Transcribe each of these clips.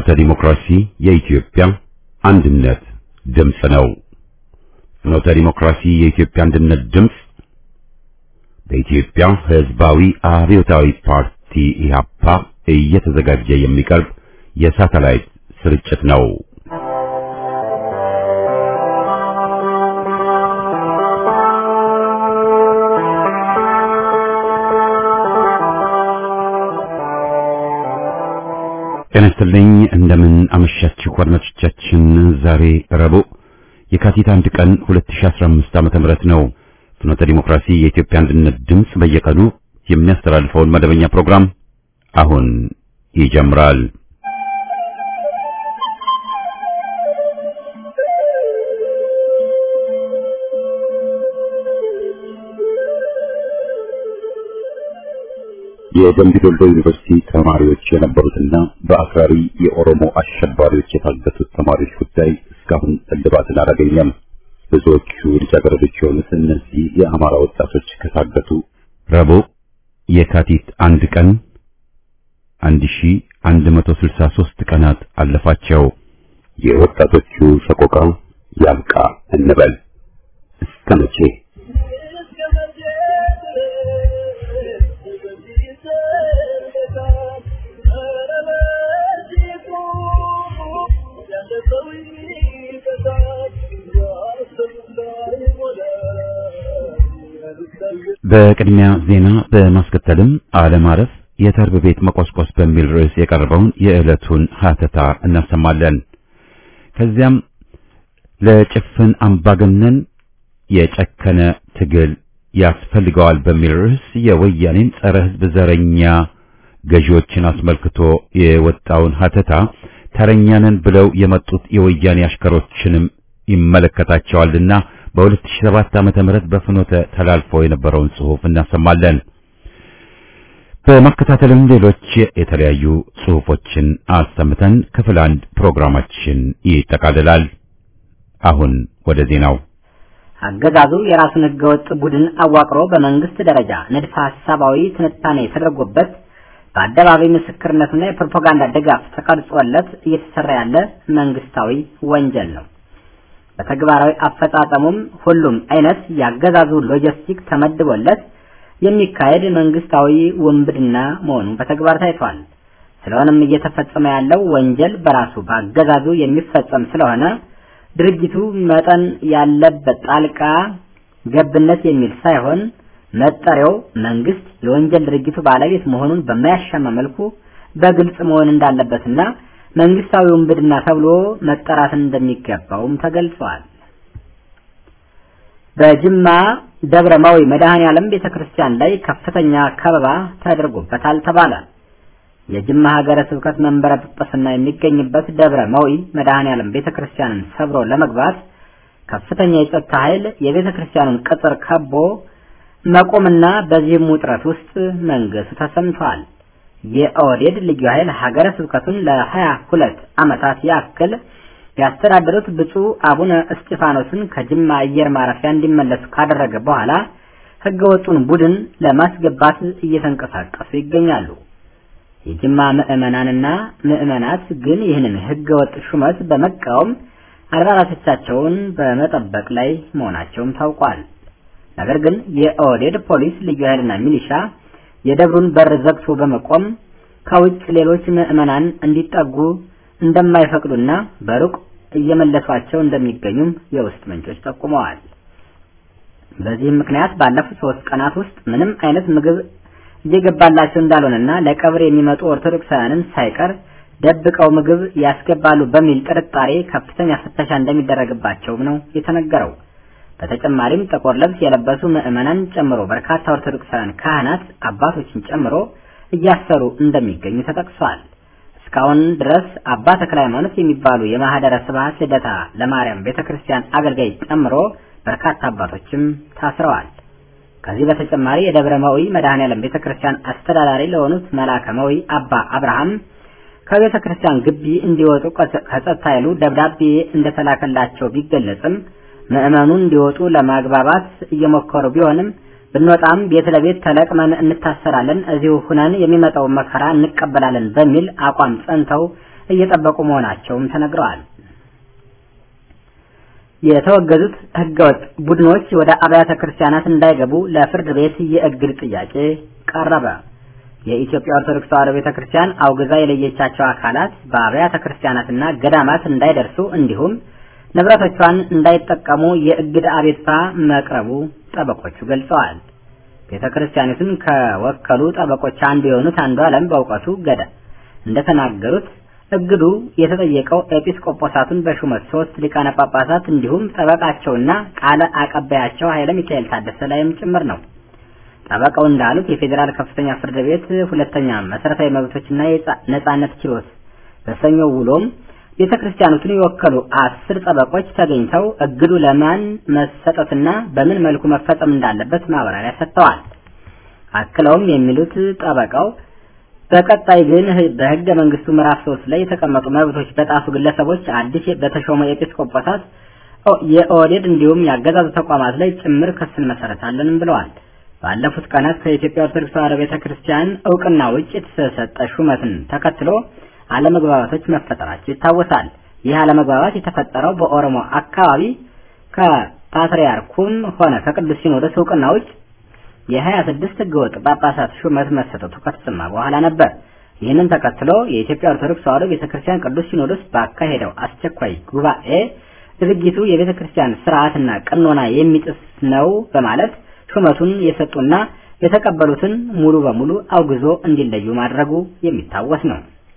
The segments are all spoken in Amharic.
ፍኖተ ዲሞክራሲ የኢትዮጵያ አንድነት ድምፅ ነው። ፍኖተ ዲሞክራሲ የኢትዮጵያ አንድነት ድምፅ በኢትዮጵያ ሕዝባዊ አብዮታዊ ፓርቲ ኢህአፓ እየተዘጋጀ የሚቀርብ የሳተላይት ስርጭት ነው። ጤና ይስጥልኝ እንደምን አመሻችሁ አድማጮቻችን። ዛሬ ረቡዕ የካቲት አንድ ቀን 2015 ዓመተ ምህረት ነው። ፍኖተ ዲሞክራሲ የኢትዮጵያ አንድነት ድምፅ በየቀኑ የሚያስተላልፈውን መደበኛ ፕሮግራም አሁን ይጀምራል። የደምቢ ዶሎ ዩኒቨርሲቲ ተማሪዎች የነበሩትና በአክራሪ የኦሮሞ አሸባሪዎች የታገቱት ተማሪዎች ጉዳይ እስካሁን እልባትን አላገኘም። ብዙዎቹ ልጃገረዶች የሆኑት እነዚህ የአማራ ወጣቶች ከታገቱ ረቡዕ የካቲት አንድ ቀን 1163 ቀናት አለፋቸው። የወጣቶቹ ሰቆቃ ያብቃ እንበል እስከ መቼ? በቅድሚያ ዜና በማስከተልም አለማረፍ የተርብ ቤት መቆስቆስ በሚል ርዕስ የቀረበውን የዕለቱን ሀተታ እናሰማለን። ከዚያም ለጭፍን አምባገነን የጨከነ ትግል ያስፈልገዋል በሚል ርዕስ የወያኔን ጸረ ሕዝብ ዘረኛ ገዢዎችን አስመልክቶ የወጣውን ሀተታ ተረኛንን ብለው የመጡት የወያኔ አሽከሮችንም ይመለከታቸዋልና በ2007 ዓመተ ምህረት በፍኖተ ተላልፎ የነበረውን ጽሑፍ እናሰማለን። በማከታተልም ሌሎች የተለያዩ ጽሑፎችን አሰምተን ክፍል አንድ ፕሮግራማችን ይጠቃልላል። አሁን ወደ ዜናው። አገዛዙ የራሱን ህገወጥ ቡድን አዋቅሮ በመንግስት ደረጃ ንድፈ ሐሳባዊ ትንታኔ የተደረጎበት በአደባባይ ምስክርነቱና የፕሮፓጋንዳ ድጋፍ ተቀርጾለት እየተሰራ ያለ መንግስታዊ ወንጀል ነው። በተግባራዊ አፈጻጸሙም ሁሉም አይነት የአገዛዙ ሎጂስቲክ ተመድቦለት የሚካሄድ መንግስታዊ ውንብድና መሆኑ በተግባር ታይቷል። ስለሆነም እየተፈጸመ ያለው ወንጀል በራሱ በአገዛዙ የሚፈጸም ስለሆነ ድርጊቱ መጠን ያለበት ጣልቃ ገብነት የሚል ሳይሆን መጠሪያው መንግስት የወንጀል ድርጊቱ ባለቤት መሆኑን በማያሻማ መልኩ በግልጽ መሆን እንዳለበትና መንግስታዊ ውንብድና ተብሎ መጠራትን እንደሚገባውም ተገልጿል። በጅማ ደብረ ማዊ መድኃኔ ዓለም ቤተክርስቲያን ላይ ከፍተኛ ከበባ ተደርጎበታል ተባለ። የጅማ ሀገረ ስብከት መንበረ ጵጵስና የሚገኝበት ደብረ ማዊ መድኃኔ ዓለም ቤተክርስቲያንን ሰብሮ ለመግባት ከፍተኛ የጸጥታ ኃይል የቤተክርስቲያኑን ቅጥር ከቦ መቆምና በዚህም ውጥረት ውስጥ መንገሱ ተሰምቷል። የኦህዴድ ልዩ ኃይል ሀገረ ስብከቱን ለሀያ ሁለት ዓመታት ያክል ያስተዳደሩት ብፁዕ አቡነ እስጢፋኖስን ከጅማ አየር ማረፊያ እንዲመለሱ ካደረገ በኋላ ህገወጡን ቡድን ለማስገባት እየተንቀሳቀሱ ይገኛሉ። የጅማ ምዕመናንና ምዕመናት ግን ይህንን ህገወጥ ሹመት በመቃወም አድባራቶቻቸውን በመጠበቅ ላይ መሆናቸውም ታውቋል። ነገር ግን የኦህዴድ ፖሊስ ልዩ ኃይልና ሚሊሻ የደብሩን በር ዘግቶ በመቆም ከውጭ ሌሎች ምዕመናን እንዲጠጉ እንደማይፈቅዱና በሩቅ እየመለሷቸው እንደሚገኙም የውስጥ ምንጮች ጠቁመዋል። በዚህም ምክንያት ባለፉት ሶስት ቀናት ውስጥ ምንም አይነት ምግብ እየገባላቸው እንዳልሆነና ለቀብር የሚመጡ ኦርቶዶክሳውያንን ሳይቀር ደብቀው ምግብ ያስገባሉ በሚል ጥርጣሬ ከፍተኛ ፍተሻ እንደሚደረግባቸውም ነው የተነገረው። በተጨማሪም ጥቁር ልብስ የለበሱ ምዕመናን ጨምሮ በርካታ ኦርቶዶክሳውያን ካህናት አባቶችን ጨምሮ እያሰሩ እንደሚገኙ ተጠቅሷል። እስካሁን ድረስ አባ ተክለ ሃይማኖት የሚባሉ የማህደረ ስብሐት ልደታ ለማርያም ቤተክርስቲያን አገልጋይ ጨምሮ በርካታ አባቶችም ታስረዋል። ከዚህ በተጨማሪ የደብረ መዊ መድኃኔዓለም ቤተክርስቲያን አስተዳዳሪ ለሆኑት መልአከ መዊ አባ አብርሃም ከቤተ ክርስቲያን ግቢ እንዲወጡ ከጸጥታ ኃይሉ ደብዳቤ እንደተላከላቸው ቢገለጽም ምዕመኑ እንዲወጡ ለማግባባት እየሞከሩ ቢሆንም ብንወጣም ቤት ለቤት ተለቅመን እንታሰራለን፣ እዚሁ ሁነን የሚመጣው መከራ እንቀበላለን በሚል አቋም ጸንተው እየጠበቁ መሆናቸውም ተነግረዋል። የተወገዙት ህገወጥ ቡድኖች ወደ አብያተ ክርስቲያናት እንዳይገቡ ለፍርድ ቤት የእግድ ጥያቄ ቀረበ። የኢትዮጵያ ኦርቶዶክስ ተዋሕዶ ቤተክርስቲያን አውግዛ የለየቻቸው አካላት በአብያተ ክርስቲያናትና ገዳማት እንዳይደርሱ እንዲሁም ንብረቶቿን እንዳይጠቀሙ የእግድ አቤቱታ መቅረቡ ጠበቆቹ ገልጸዋል። ቤተክርስቲያኒቱን ከወከሉ ጠበቆች አንዱ የሆኑት አንዱ ዓለም በእውቀቱ ገዳ እንደተናገሩት እግዱ የተጠየቀው ኤጲስቆጶሳቱን በሹመት ሶስት ሊቃነ ጳጳሳት እንዲሁም ጠበቃቸውና ቃለ አቀባያቸው ኃይለ ሚካኤል ታደሰ ላይም ጭምር ነው። ጠበቃው እንዳሉት የፌዴራል ከፍተኛ ፍርድ ቤት ሁለተኛ መሰረታዊ መብቶችና ነጻነት ችሎት በሰኞው ውሎም ቤተ ክርስቲያኑትን የወከሉ አስር ጠበቆች ተገኝተው እግዱ ለማን መሰጠትና በምን መልኩ መፈጸም እንዳለበት ማብራሪያ ሰጥተዋል። አክለውም የሚሉት ጠበቃው በቀጣይ ግን በሕገ መንግስቱ ምዕራፍ ሶስት ላይ የተቀመጡ መብቶች በጣሱ ግለሰቦች አዲስ በተሾመ ኤጲስቆጶሳት የኦህዴድ እንዲሁም የአገዛዙ ተቋማት ላይ ጭምር ክስ እንመሰረታለንም ብለዋል። ባለፉት ቀናት ከኢትዮጵያ ኦርቶዶክስ ተዋሕዶ ቤተክርስቲያን እውቅና ውጭ የተሰጠ ሹመትን ተከትሎ አለመግባባቶች መፈጠራቸው ይታወሳል። ይህ አለመግባባት የተፈጠረው በኦሮሞ አካባቢ ከፓትርያርኩም ሆነ ከቅዱስ ሲኖዶስ እውቅና ውጭ የሀያ ስድስት ህገወጥ ጳጳሳት ሹመት መሰጠቱ ከተሰማ በኋላ ነበር። ይህንን ተከትሎ የኢትዮጵያ ኦርቶዶክስ ተዋሕዶ ቤተክርስቲያን ቅዱስ ሲኖዶስ ባካሄደው አስቸኳይ ጉባኤ ድርጊቱ የቤተክርስቲያን ስርዓትና ቀኖና የሚጥስ ነው በማለት ሹመቱን የሰጡና የተቀበሉትን ሙሉ በሙሉ አውግዞ እንዲለዩ ማድረጉ የሚታወስ ነው።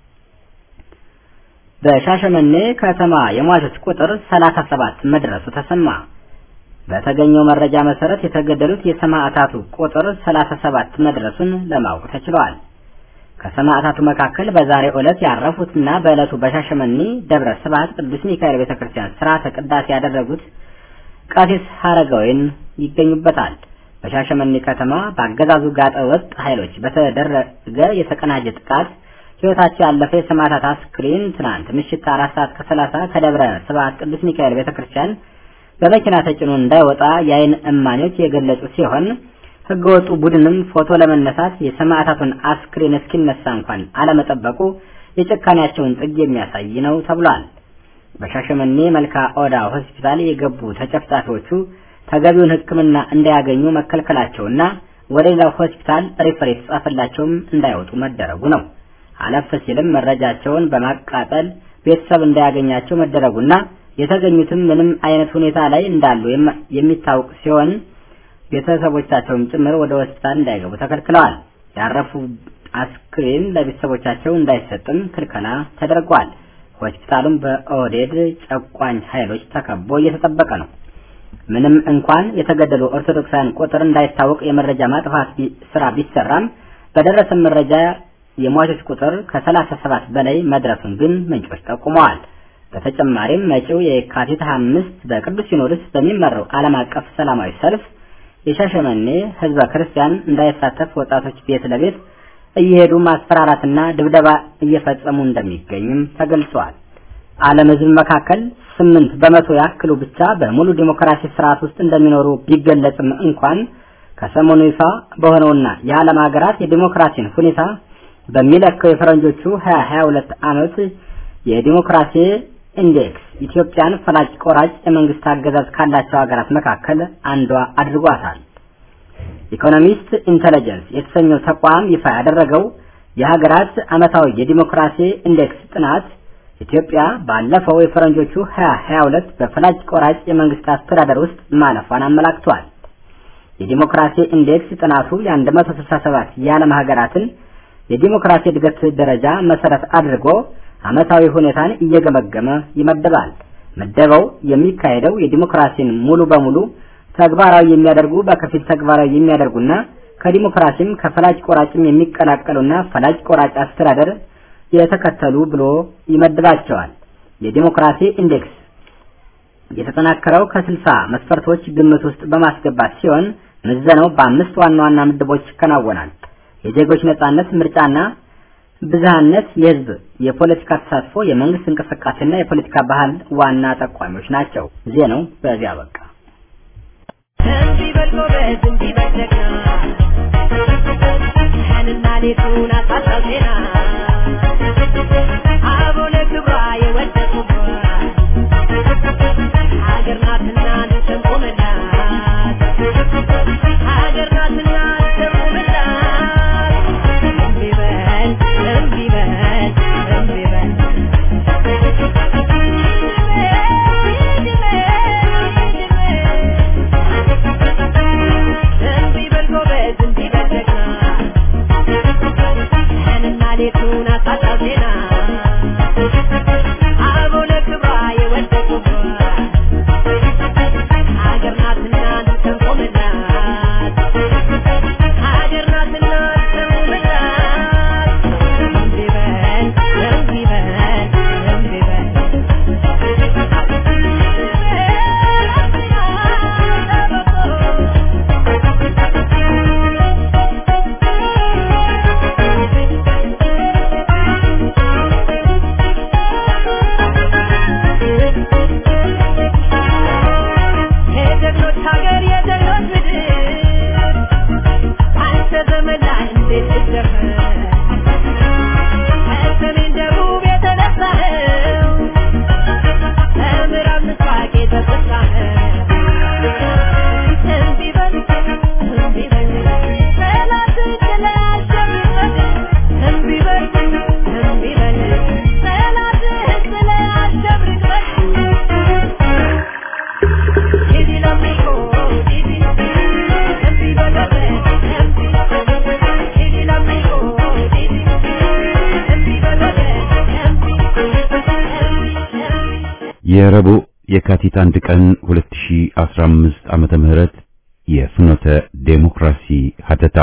በሻሸመኔ ከተማ የሟቾች ቁጥር 37 መድረሱ ተሰማ። በተገኘው መረጃ መሰረት የተገደሉት የሰማዕታቱ ቁጥር 37 መድረሱን ለማወቅ ተችሏል። ከሰማዕታቱ መካከል በዛሬው ዕለት ያረፉትና በዕለቱ በሻሸመኔ ደብረ ስብሐት ቅዱስ ሚካኤል ቤተክርስቲያን ሥርዓተ ቅዳሴ ያደረጉት ቀሲስ ሀረጋዊን ይገኙበታል። በሻሸመኔ ከተማ በአገዛዙ ጋጠ ወጥ ኃይሎች በተደረገ የተቀናጀ ጥቃት ሕይወታቸው ያለፈ የሰማዕታት አስክሬን ትናንት ምሽት አራት ሰዓት ከሰላሳ ከደብረ ስብሐት ቅዱስ ሚካኤል ቤተክርስቲያን በመኪና ተጭኖ እንዳይወጣ የአይን እማኞች የገለጹ ሲሆን ህገወጡ ቡድንም ፎቶ ለመነሳት የሰማዕታቱን አስክሬን እስኪነሳ እንኳን አለመጠበቁ የጭካኔያቸውን ጥግ የሚያሳይ ነው ተብሏል። በሻሸመኔ መልካ ኦዳ ሆስፒታል የገቡ ተጨፍጫፊዎቹ ተገቢውን ሕክምና እንዳያገኙ መከልከላቸውና ወደ ሌላው ሆስፒታል ሪፈር የተጻፈላቸውም እንዳይወጡ መደረጉ ነው። አለፍ ሲልም መረጃቸውን በማቃጠል ቤተሰብ እንዳያገኛቸው መደረጉና የተገኙትም ምንም አይነት ሁኔታ ላይ እንዳሉ የሚታወቅ ሲሆን ቤተሰቦቻቸውም ጭምር ወደ ሆስፒታል እንዳይገቡ ተከልክለዋል። ያረፉ አስክሬን ለቤተሰቦቻቸው እንዳይሰጥም ክልከላ ተደርጓል። ሆስፒታሉም በኦህዴድ ጨቋኝ ኃይሎች ተከቦ እየተጠበቀ ነው። ምንም እንኳን የተገደሉ ኦርቶዶክሳውያን ቁጥር እንዳይታወቅ የመረጃ ማጥፋት ስራ ቢሰራም በደረሰ መረጃ የሟቾች ቁጥር ከሰላሳ ሰባት በላይ መድረሱን ግን ምንጮች ጠቁመዋል። በተጨማሪም መጪው የካቲት አምስት በቅዱስ ሲኖዶስ በሚመራው ዓለም አቀፍ ሰላማዊ ሰልፍ የሻሸመኔ ህዝበ ክርስቲያን እንዳይሳተፍ ወጣቶች ቤት ለቤት እየሄዱ ማስፈራራትና ድብደባ እየፈጸሙ እንደሚገኝም ተገልጿል። ዓለም ህዝብ መካከል ስምንት በመቶ ያክሉ ብቻ በሙሉ ዲሞክራሲ ስርዓት ውስጥ እንደሚኖሩ ቢገለጽም እንኳን ከሰሞኑ ይፋ በሆነውና የዓለም ሀገራት የዲሞክራሲን ሁኔታ በሚለካው የፈረንጆቹ 2022 ዓመት የዲሞክራሲ ኢንዴክስ ኢትዮጵያን ፈላጭ ቆራጭ የመንግስት አገዛዝ ካላቸው ሀገራት መካከል አንዷ አድርጓታል። ኢኮኖሚስት ኢንተለጀንስ የተሰኘው ተቋም ይፋ ያደረገው የሀገራት ዓመታዊ የዲሞክራሲ ኢንዴክስ ጥናት ኢትዮጵያ ባለፈው የፈረንጆቹ 2022 በፈላጭ ቆራጭ የመንግስት አስተዳደር ውስጥ ማለፏን አመላክቷል። የዲሞክራሲ ኢንዴክስ ጥናቱ የ167 የዓለም ሀገራትን የዲሞክራሲ እድገት ደረጃ መሰረት አድርጎ ዓመታዊ ሁኔታን እየገመገመ ይመደባል። ምደባው የሚካሄደው የዲሞክራሲን ሙሉ በሙሉ ተግባራዊ የሚያደርጉ በከፊል ተግባራዊ የሚያደርጉና ከዲሞክራሲም ከፈላጭ ቆራጭም የሚቀላቀሉና ፈላጭ ቆራጭ አስተዳደር የተከተሉ ብሎ ይመድባቸዋል። የዲሞክራሲ ኢንዴክስ የተጠናከረው ከስልሳ መስፈርቶች ግምት ውስጥ በማስገባት ሲሆን ምዘናው በአምስት ዋና ዋና ምድቦች ይከናወናል። የዜጎች ነጻነት፣ ምርጫና ብዝሃነት፣ የህዝብ የፖለቲካ ተሳትፎ፣ የመንግስት እንቅስቃሴና የፖለቲካ ባህል ዋና ጠቋሚዎች ናቸው። ዜናው በዚያ በቃ። እንዲህ በል ጎበዝ፣ እንዲህ በል ጀግና፣ ቀንና ሌቱን አሳጣው ዜና አቦ ተምሳሌቱን አሳጣው ዜና አበው ለክብሯ የወደቁባት ሀገር ናትና እንሰንቆምላት ሀገር ናትና እንሰንቆምላት እምቢ በል እምቢ በል እምቢ በል የጀግኖች ሀገር የጀግኖች ምድር አንተ ዘመን ላይ እንዴት ልደፈር ከሰሜን ደቡብ የተነሳኸው ከምዕራብ ምስራቅ የተሰጣኸው እምቢ በል እምቢ በል ጠላትን ጥለህ አሸንፈን እምቢ በል እምቢ በል ጠላትህን ጥለህ አሸብርቀን Didi l'amico, Didi, Empi Balote, Empi, Didi l'amico, Didi, Empi Balote, Empi, Empi, Empi. የረቡዕ የካቲት አንድ ቀን 2015 ዓመተ ምህረት የፍኖተ ዴሞክራሲ ሀተታ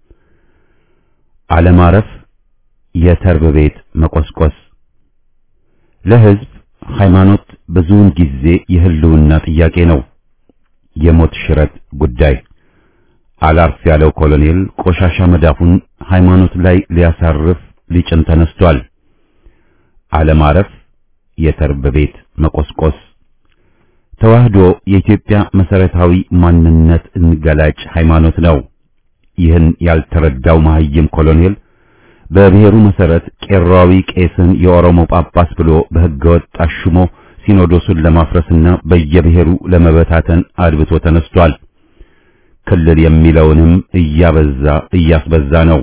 አለማረፍ የተርብ ቤት መቆስቆስ ለሕዝብ ሃይማኖት ብዙውን ጊዜ የህልውና ጥያቄ ነው። የሞት ሽረት ጉዳይ አላርፍ ያለው ኮሎኔል ቆሻሻ መዳፉን ሃይማኖት ላይ ሊያሳርፍ ሊጭን ተነስቷል። አለማረፍ የተርብ ቤት መቆስቆስ ተዋህዶ የኢትዮጵያ መሰረታዊ ማንነት እንገላጭ ሃይማኖት ነው። ይህን ያልተረዳው መሐይም ኮሎኔል በብሔሩ መሰረት ቄራዊ ቄስን የኦሮሞ ጳጳስ ብሎ በሕገወጥ አሹሞ ሲኖዶሱን ለማፍረስና በየብሔሩ ለመበታተን አድብቶ ተነስቷል። ክልል የሚለውንም እያበዛ እያስበዛ ነው።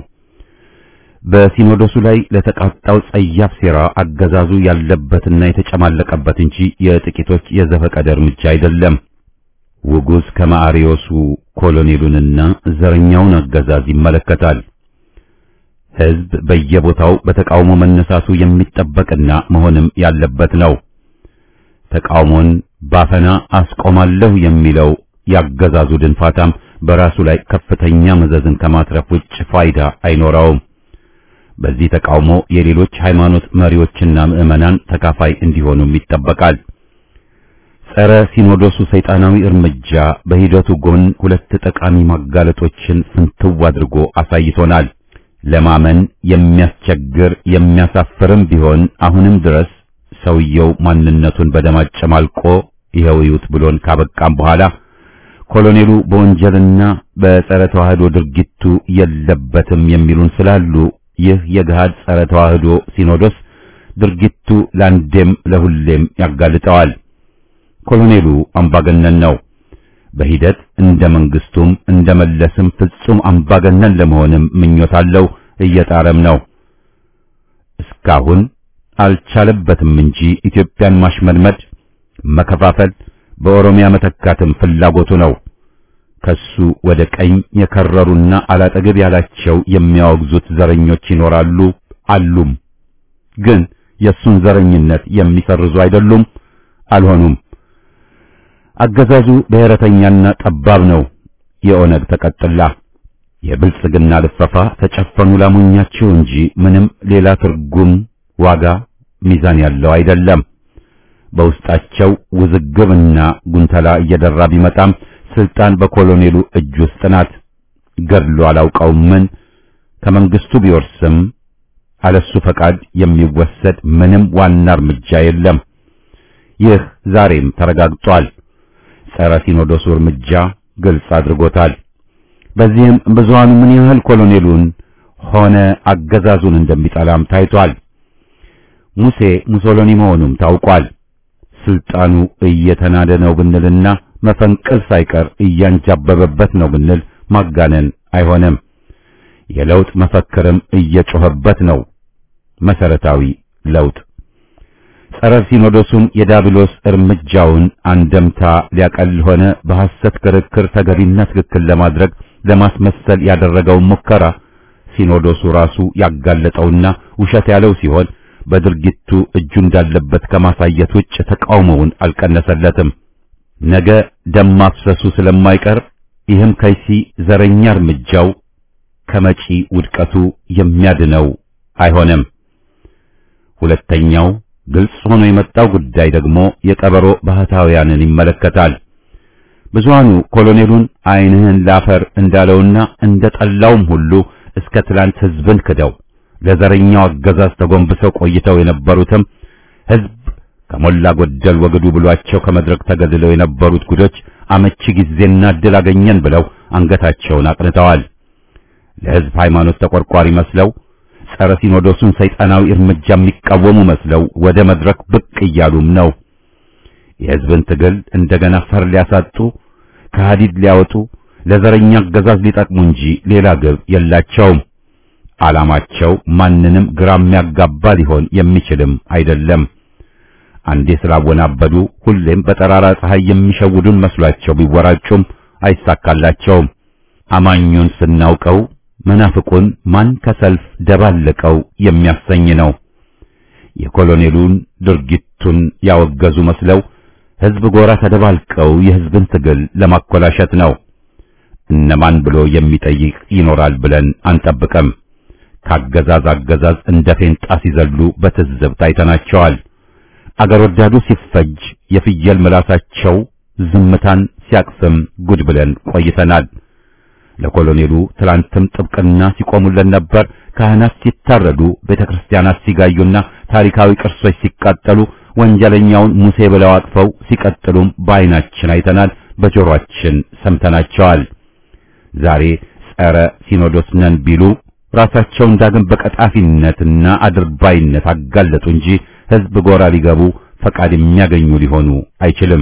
በሲኖዶሱ ላይ ለተቃጣው ጸያፍ ሴራ አገዛዙ ያለበትና የተጨማለቀበት እንጂ የጥቂቶች የዘፈቀደ እርምጃ አይደለም። ውጉዝ ከማሪዮሱ ኮሎኔሉንና ዘረኛውን አገዛዝ ይመለከታል። ሕዝብ በየቦታው በተቃውሞ መነሳቱ የሚጠበቅና መሆንም ያለበት ነው። ተቃውሞን ባፈና አስቆማለሁ የሚለው ያገዛዙ ድንፋታም በራሱ ላይ ከፍተኛ መዘዝን ከማትረፍ ውጭ ፋይዳ አይኖረውም። በዚህ ተቃውሞ የሌሎች ሃይማኖት መሪዎችና ምዕመናን ተካፋይ እንዲሆኑም ይጠበቃል። ጸረ ሲኖዶሱ ሰይጣናዊ እርምጃ በሂደቱ ጎን ሁለት ጠቃሚ ማጋለጦችን ፍንትው አድርጎ አሳይቶናል። ለማመን የሚያስቸግር የሚያሳፍርም ቢሆን አሁንም ድረስ ሰውየው ማንነቱን በደም አጨማልቆ ይኸው ይዩት ብሎን ካበቃም በኋላ ኮሎኔሉ በወንጀልና በጸረ ተዋህዶ ድርጊቱ የለበትም የሚሉን ስላሉ ይህ የገሃድ ጸረ ተዋህዶ ሲኖዶስ ድርጊቱ ለአንዴም ለሁሌም ያጋልጠዋል። ኮሎኔሉ አምባገነን ነው። በሂደት እንደ መንግስቱም እንደ መለስም ፍጹም አምባገነን ለመሆንም ምኞት አለው፣ እየጣረም ነው። እስካሁን አልቻለበትም እንጂ ኢትዮጵያን ማሽመልመድ፣ መከፋፈል፣ በኦሮሚያ መተካትም ፍላጎቱ ነው። ከሱ ወደ ቀኝ የከረሩና አላጠገብ ያላቸው የሚያወግዙት ዘረኞች ይኖራሉ አሉም። ግን የሱን ዘረኝነት የሚሰርዙ አይደሉም፣ አልሆኑም። አገዛዙ ብሔረተኛና ጠባብ ነው። የኦነግ ተቀጥላ የብልጽግና ልፈፋ ተጨፈኑ ላሞኛቸው እንጂ ምንም ሌላ ትርጉም፣ ዋጋ፣ ሚዛን ያለው አይደለም። በውስጣቸው ውዝግብና ጉንተላ እየደራ ቢመጣም ስልጣን በኮሎኔሉ እጅ ውስጥ ናት። ገድሎ አላውቀውም ምን ከመንግስቱ ቢወርስም አለሱ ፈቃድ የሚወሰድ ምንም ዋና እርምጃ የለም። ይህ ዛሬም ተረጋግጧል። ጸረ ሲኖዶሱ እርምጃ ግልጽ አድርጎታል። በዚህም ብዙሃኑ ምን ያህል ኮሎኔሉን ሆነ አገዛዙን እንደሚጠላም ታይቷል። ሙሴ ሙሶሎኒ መሆኑም ታውቋል። ስልጣኑ እየተናደ ነው ብንልና መፈንቅል ሳይቀር እያንጃበበበት ነው ብንል ማጋነን አይሆንም። የለውጥ መፈክርም እየጮኸበት ነው። መሰረታዊ ለውጥ ጸረ ሲኖዶሱን የዳብሎስ እርምጃውን አንደምታ ሊያቀል ሆነ በሐሰት ክርክር ተገቢና ትክክል ለማድረግ ለማስመሰል ያደረገውን ሙከራ ሲኖዶሱ ራሱ ያጋለጠውና ውሸት ያለው ሲሆን በድርጊቱ እጁ እንዳለበት ከማሳየት ውጭ ተቃውሞውን አልቀነሰለትም። ነገ ደም ማፍሰሱ ስለማይቀር ይህም ከይሲ ዘረኛ እርምጃው ከመጪ ውድቀቱ የሚያድነው አይሆንም። ሁለተኛው ግልጽ ሆኖ የመጣው ጉዳይ ደግሞ የቀበሮ ባህታውያንን ይመለከታል። ብዙሃኑ ኮሎኔሉን ዓይንህን ላፈር እንዳለውና እንደ ጠላውም ሁሉ እስከ ትላንት ሕዝብን ክደው ለዘረኛው አገዛዝ ተጎንብሰው ቆይተው የነበሩትም ሕዝብ ከሞላ ጎደል ወግዱ ብሏቸው ከመድረክ ተገድለው የነበሩት ጉዶች አመቺ ጊዜና ዕድል አገኘን ብለው አንገታቸውን አቅንተዋል። ለሕዝብ ሃይማኖት ተቆርቋሪ መስለው ጸረ ሲኖዶሱን ሰይጣናዊ እርምጃ የሚቃወሙ መስለው ወደ መድረክ ብቅ እያሉም ነው። የሕዝብን ትግል እንደገና ፈር ሊያሳጡ ከሐዲድ ሊያወጡ ለዘረኛ አገዛዝ ሊጠቅሙ እንጂ ሌላ ግብ የላቸውም። ዓላማቸው ማንንም ግራ የሚያጋባ ሊሆን የሚችልም አይደለም። አንዴ ስላወናበዱ ሁሌም በጠራራ ፀሐይ የሚሸውዱን መስሏቸው ቢወራጩም አይሳካላቸውም። አማኙን ስናውቀው መናፍቁን ማን ከሰልፍ ደባለቀው የሚያሰኝ ነው። የኮሎኔሉን ድርጊቱን ያወገዙ መስለው ሕዝብ ጎራ ተደባልቀው የሕዝብን ትግል ለማኮላሸት ነው። እነማን ብሎ የሚጠይቅ ይኖራል ብለን አንጠብቅም። ካገዛዝ አገዛዝ እንደ ፌንጣ ሲዘሉ በትዝብት አይተናቸዋል። አገር ወዳዱ ሲፈጅ የፍየል ምላሳቸው ዝምታን ሲያቅፍም ጉድ ብለን ቆይተናል። ለኮሎኔሉ ትላንትም ጥብቅና ሲቆሙለት ነበር። ካህናት ሲታረዱ፣ ቤተክርስቲያናት ሲጋዩና ታሪካዊ ቅርሶች ሲቃጠሉ ወንጀለኛውን ሙሴ ብለው አቅፈው ሲቀጥሉም በዓይናችን አይተናል፣ በጆሮአችን ሰምተናቸዋል። ዛሬ ጸረ ሲኖዶስ ነን ቢሉ ራሳቸውን ዳግም በቀጣፊነትና አድርባይነት አጋለጡ እንጂ ሕዝብ ጎራ ሊገቡ ፈቃድ የሚያገኙ ሊሆኑ አይችልም።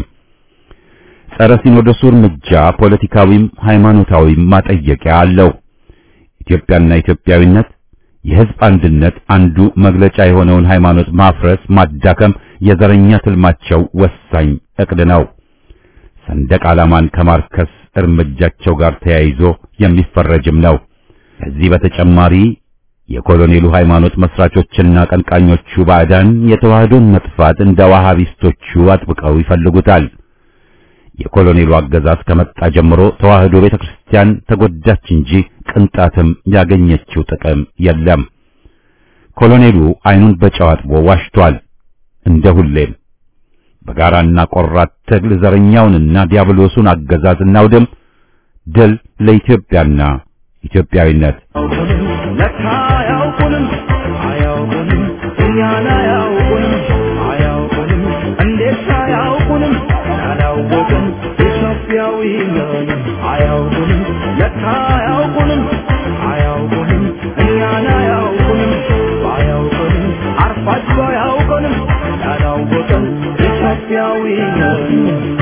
ጸረ ሲኖዶሱ እርምጃ ፖለቲካዊም ሃይማኖታዊም ማጠየቂያ አለው። ኢትዮጵያና ኢትዮጵያዊነት የሕዝብ አንድነት አንዱ መግለጫ የሆነውን ሃይማኖት ማፍረስ፣ ማዳከም የዘረኛ ትልማቸው ወሳኝ እቅድ ነው። ሰንደቅ ዓላማን ከማርከስ እርምጃቸው ጋር ተያይዞ የሚፈረጅም ነው። ከዚህ በተጨማሪ የኮሎኔሉ ሃይማኖት መስራቾችና ቀንቃኞቹ ባዕዳን የተዋህዶን መጥፋት እንደ ዋሃቢስቶቹ አጥብቀው ይፈልጉታል። የኮሎኔሉ አገዛዝ ከመጣ ጀምሮ ተዋህዶ ቤተክርስቲያን ተጎዳች እንጂ ቅንጣትም ያገኘችው ጥቅም የለም። ኮሎኔሉ ዓይኑን በጨው አጥቦ ዋሽቷል። እንደ ሁሌም በጋራና ቆራት ትግል ዘረኛውንና ዲያብሎሱን አገዛዝ እናውድም። ድል ለኢትዮጵያና ኢትዮጵያዊነት። ለካ አያውቁንም አያውቁንም እኛን አያውቁንም አያውቁንም እንዴት አያውቁንም ያላወቅን ኢትዮጵያዊ ነን አያውቁንም ለካ አያውቁንም አያውቁንም እኛን አያውቁንም አያውቁንም አርፋችሁ አያውቁንም ያላወቅን ኢትዮጵያዊ ነን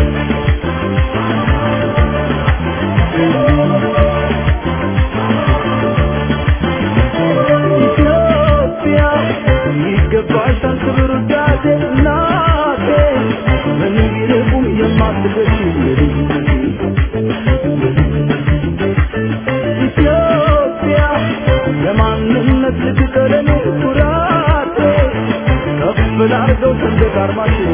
ኢትዮጵያ ይገባሻል ክብር ውዳሴ እናቴ ምን ቢርቁም የማትገሽ ኢትዮጵያ ለማንነት ልትቀለኔ ኩራቴ ከፍ ላርገው ሰንደቅ ዓርማችን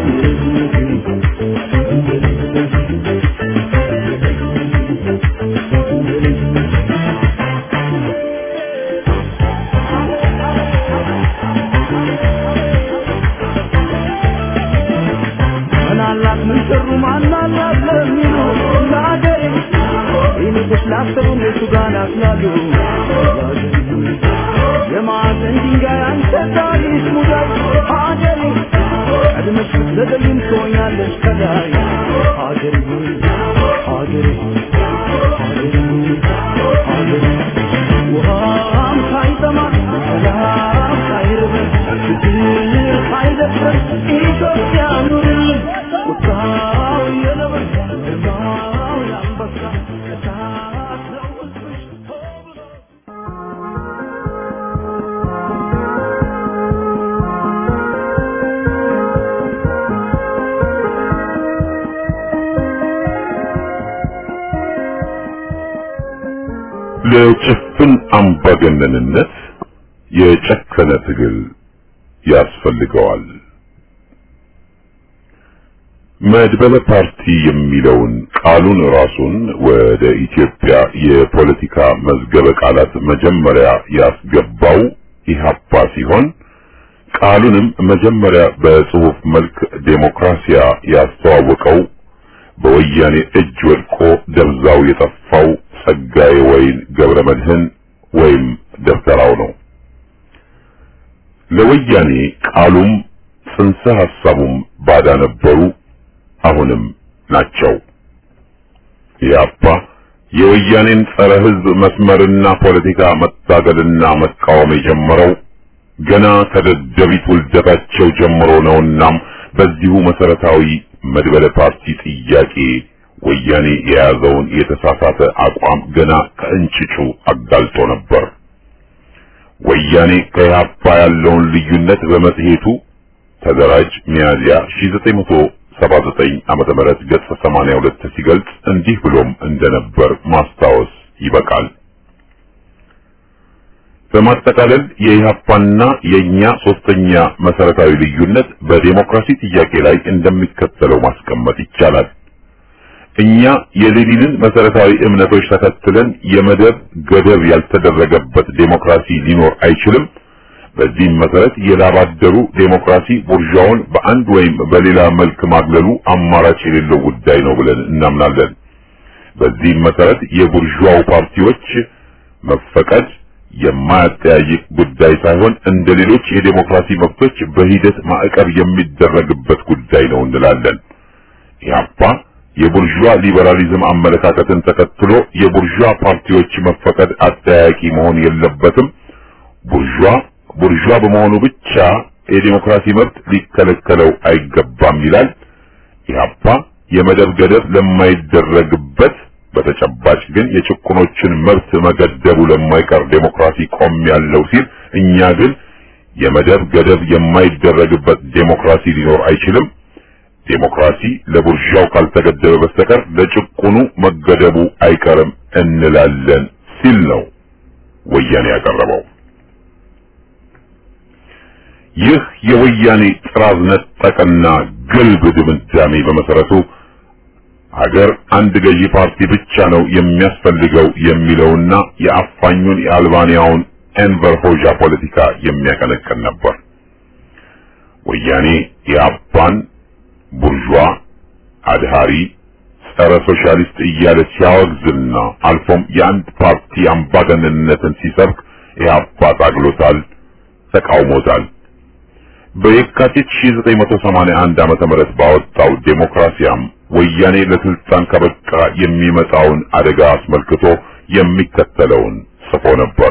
ምናላት ምን ሰሩ ማናላት ለሚሉ ለአገሬ ይንቅሽ ላሰሩ እነሱ ጋር ናፍላሉ የማዕዘን ድንጋይ አንተ ታሪክ ሙዳይ ሀገሬ ቀድመሽ ብትዘገይም ትሆኛለሽ ከላይ ሀገሬ ሆይ ሀገሬ ሆይ ሀገሬ ሆይ ሀገሬ ውሃም ሳይጠማ ሰላም ሳይርበን ችግር ሳይደፍረን ኢትዮጵያ ኑርልን ቁጣው የነብር ግርማው የአንበሳ እሳት ነው ሕዝብሽ ሆ ብሎ ለጭፍን አምባገነንነት የጨከነ ትግል ያስፈልገዋል። መድበለ ፓርቲ የሚለውን ቃሉን ራሱን ወደ ኢትዮጵያ የፖለቲካ መዝገበ ቃላት መጀመሪያ ያስገባው ኢህአፓ ሲሆን ቃሉንም መጀመሪያ በጽሑፍ መልክ ዴሞክራሲያ ያስተዋወቀው በወያኔ እጅ ወድቆ ደብዛው የጠፋው ጸጋዬ ወይን ገብረ መድህን ወይም ደብተራው ነው። ለወያኔ ቃሉም ጽንሰ ሐሳቡም ባዳ ነበሩ፣ አሁንም ናቸው። ኢህአፓ የወያኔን ጸረ ሕዝብ መስመርና ፖለቲካ መታገልና መቃወም የጀመረው ገና ከደደቢት ውልደታቸው ጀምሮ ነውናም በዚሁ መሰረታዊ መድበለ ፓርቲ ጥያቄ ወያኔ የያዘውን የተሳሳተ አቋም ገና ከእንጭጩ አጋልጦ ነበር። ወያኔ ከኢህአፓ ያለውን ልዩነት በመጽሔቱ ተደራጅ ሚያዝያ 1979 ዓመተ ምህረት ገጽ 82 ሲገልጽ እንዲህ ብሎም እንደነበር ማስታወስ ይበቃል። በማጠቃለል የኢህአፓና የኛ ሶስተኛ መሰረታዊ ልዩነት በዴሞክራሲ ጥያቄ ላይ እንደሚከተለው ማስቀመጥ ይቻላል። እኛ የሌኒንን መሰረታዊ እምነቶች ተከትለን የመደብ ገደብ ያልተደረገበት ዴሞክራሲ ሊኖር አይችልም። በዚህም መሰረት የላባደሩ ዴሞክራሲ ቡርዣውን በአንድ ወይም በሌላ መልክ ማግለሉ አማራጭ የሌለው ጉዳይ ነው ብለን እናምናለን። በዚህም መሰረት የቡርዣው ፓርቲዎች መፈቀድ የማያጠያይቅ ጉዳይ ሳይሆን እንደ ሌሎች የዴሞክራሲ መብቶች በሂደት ማዕቀብ የሚደረግበት ጉዳይ ነው እንላለን። ኢህአፓ የቡርዣ ሊበራሊዝም አመለካከትን ተከትሎ የቡርዣ ፓርቲዎች መፈቀድ አጠያያቂ መሆን የለበትም። ቡርዣ ቡርዣ በመሆኑ ብቻ የዴሞክራሲ መብት ሊከለከለው አይገባም ይላል። ኢህአፓ የመደብ ገደብ ለማይደረግበት በተጨባጭ ግን የጭቁኖችን መብት መገደቡ ለማይቀር ዴሞክራሲ ቆም ያለው ሲል እኛ ግን የመደብ ገደብ የማይደረግበት ዴሞክራሲ ሊኖር አይችልም። ዴሞክራሲ ለቡርዣው ካልተገደበ በስተቀር ለጭቁኑ መገደቡ አይቀርም እንላለን ሲል ነው ወያኔ ያቀረበው። ይህ የወያኔ ጥራዝ ነጠቅና ግልብ ድምዳሜ በመሰረቱ ሀገር አንድ ገዢ ፓርቲ ብቻ ነው የሚያስፈልገው የሚለውና የአፋኙን የአልባንያውን ኤንቨር ሆዣ ፖለቲካ የሚያቀነቅን ነበር። ወያኔ የአባን ቡርዣ አድሃሪ ጸረ ሶሻሊስት እያለ ሲያወግዝና አልፎም የአንድ ፓርቲ አምባገነንነትን ሲሰብክ ኢህአፓ ታግሎታል፣ ተቃውሞታል። በየካቲት 1981 ዓመተ ምህረት ባወጣው ዴሞክራሲያም ወያኔ ለስልጣን ከበቃ የሚመጣውን አደጋ አስመልክቶ የሚከተለውን ጽፎ ነበር።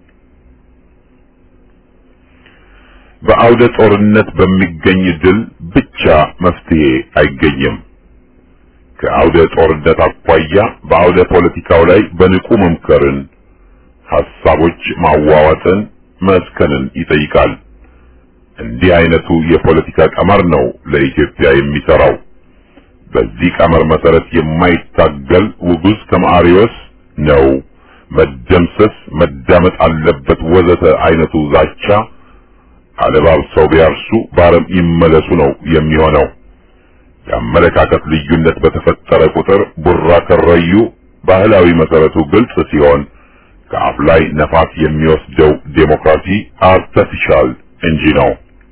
በአውደ ጦርነት በሚገኝ ድል ብቻ መፍትሄ አይገኝም። ከአውደ ጦርነት አኳያ በአውደ ፖለቲካው ላይ በንቁ መምከርን፣ ሐሳቦች ማዋዋጥን፣ መስከንን ይጠይቃል። እንዲህ አይነቱ የፖለቲካ ቀመር ነው ለኢትዮጵያ የሚሰራው። በዚህ ቀመር መሰረት የማይታገል ውጉዝ ከማሪዎስ ነው መደምሰስ፣ መዳመጥ አለበት ወዘተ አይነቱ ዛቻ አለባብሰው ቢያርሱ ባረም ይመለሱ ነው የሚሆነው። የአመለካከት ልዩነት በተፈጠረ ቁጥር ቡራ ከረዩ ባህላዊ መሰረቱ ግልጽ ሲሆን ከአፍ ላይ ነፋስ የሚወስደው ዴሞክራሲ አርተፊሻል እንጂ ነው።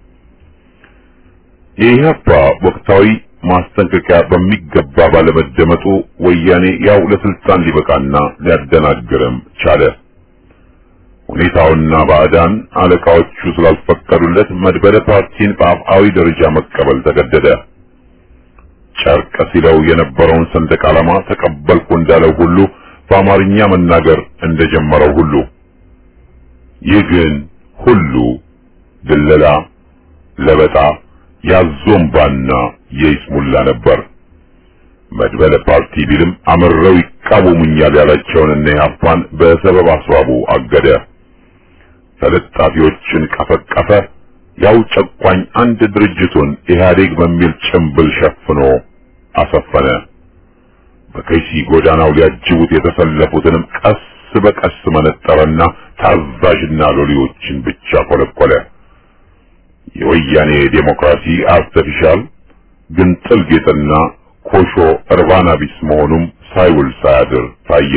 የኢህአፓ ወቅታዊ ማስጠንቀቂያ በሚገባ ባለመደመጡ ወያኔ ያው ለስልጣን ሊበቃና ሊያደናግርም ቻለ። ሁኔታውና ባዕዳን አለቃዎቹ ስላልፈቀዱለት መድበለ ፓርቲን በአፍአዊ ደረጃ መቀበል ተገደደ። ጨርቅ ሲለው የነበረውን ሰንደቅ ዓላማ ተቀበልኩ እንዳለው ሁሉ በአማርኛ መናገር እንደጀመረው ሁሉ ይህ ግን ሁሉ ድለላ፣ ለበጣ፣ ያዞምባና የይስሙላ ነበር። መድበለ ፓርቲ ቢልም አምረው ይቃወሙኛል ያላቸውን እነ ኢህአፓን በሰበብ አስባቡ አገደ። ተለጣፊዎችን ቀፈቀፈ። ያው ጨቋኝ አንድ ድርጅቱን ኢህአዴግ በሚል ጭምብል ሸፍኖ አሰፈነ። በከይሲ ጎዳናው ሊያጅቡት የተሰለፉትንም ቀስ በቀስ መነጠረና ታዛዥና ሎሌዎችን ብቻ ኮለኮለ። የወያኔ ዴሞክራሲ አርተፊሻል ግንጥል ጌጥና ኮሾ እርባና ቢስ መሆኑም ሳይውል ሳያድር ታየ።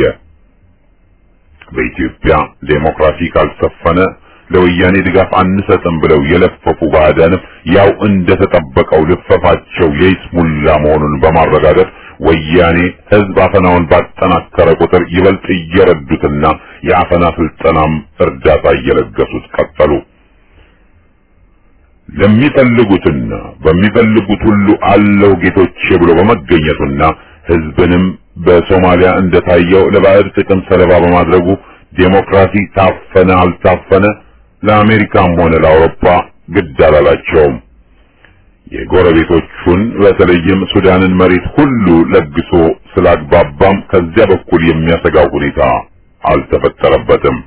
በኢትዮጵያ ዴሞክራሲ ካልሰፈነ ለወያኔ ድጋፍ አንሰጥም ብለው የለፈፉ ባዕዳንም ያው እንደተጠበቀው ልፈፋቸው የይስሙላ መሆኑን በማረጋገጥ ወያኔ ሕዝብ አፈናውን ባጠናከረ ቁጥር ይበልጥ እየረዱትና የአፈና ስልጠናም እርዳታ እየለገሱት ቀጠሉ። ለሚፈልጉትና በሚፈልጉት ሁሉ አለው ጌቶቼ ብሎ በመገኘቱና ሕዝብንም በሶማሊያ እንደታየው ለባዕድ ጥቅም ሰለባ በማድረጉ ዴሞክራሲ ታፈነ አልታፈነ ለአሜሪካም ሆነ ለአውሮፓ ግድ አላላቸውም። የጎረቤቶቹን በተለይም ሱዳንን መሬት ሁሉ ለግሶ ስላግባባም ከዚያ በኩል የሚያሰጋው ሁኔታ አልተፈጠረበትም።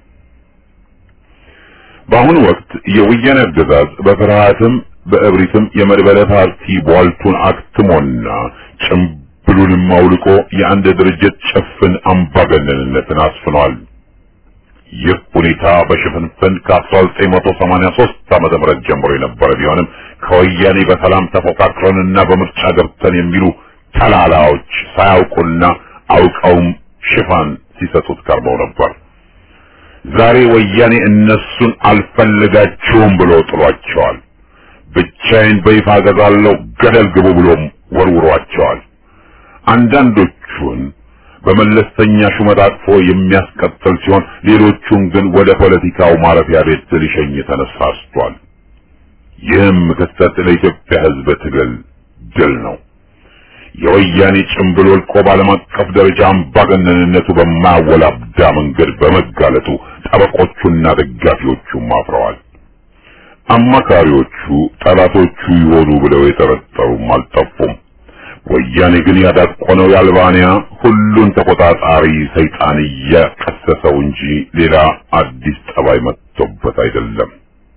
በአሁኑ ወቅት የወያኔ አገዛዝ በፍርሃትም በእብሪትም የመድበለ ፓርቲ ቧልቱን አክትሞና ጭምብሉንም አውልቆ የአንድ ድርጅት ጭፍን አምባገነንነትን አስፍኗል። ይህ ሁኔታ በሽፍንፍን ከ1983 ዓመተ ምህረት ጀምሮ የነበረ ቢሆንም ከወያኔ በሰላም ተፎካክረንና በምርጫ ገብተን የሚሉ ተላላዎች ሳያውቁና አውቀውም ሽፋን ሲሰጡት ቀርበው ነበር። ዛሬ ወያኔ እነሱን አልፈልጋችሁም ብሎ ጥሏቸዋል። ብቻዬን በይፋ ገዛለሁ ገደል ግቡ ብሎም ወርውሯቸዋል። አንዳንዶቹን በመለስተኛ ሹመት አቅፎ የሚያስቀጥል ሲሆን ሌሎቹን ግን ወደ ፖለቲካው ማረፊያ ቤት ሊሸኝ ተነሳስቷል። ይህም ክስተት ለኢትዮጵያ ሕዝብ ትግል ድል ነው። የወያኔ ጭምብል ወልቆ በዓለም አቀፍ ደረጃ አምባገነንነቱ በማያወላብዳ መንገድ በመጋለጡ ጠበቆቹና ደጋፊዎቹም አፍረዋል። አማካሪዎቹ ጠላቶቹ ይሆኑ ብለው የጠረጠሩም አልጠፉም። ወያኔ ግን ያዳቆነው የአልባንያ ሁሉን ተቆጣጣሪ ሰይጣን እያቀሰሰው እንጂ ሌላ አዲስ ጠባይ መጥቶበት አይደለም።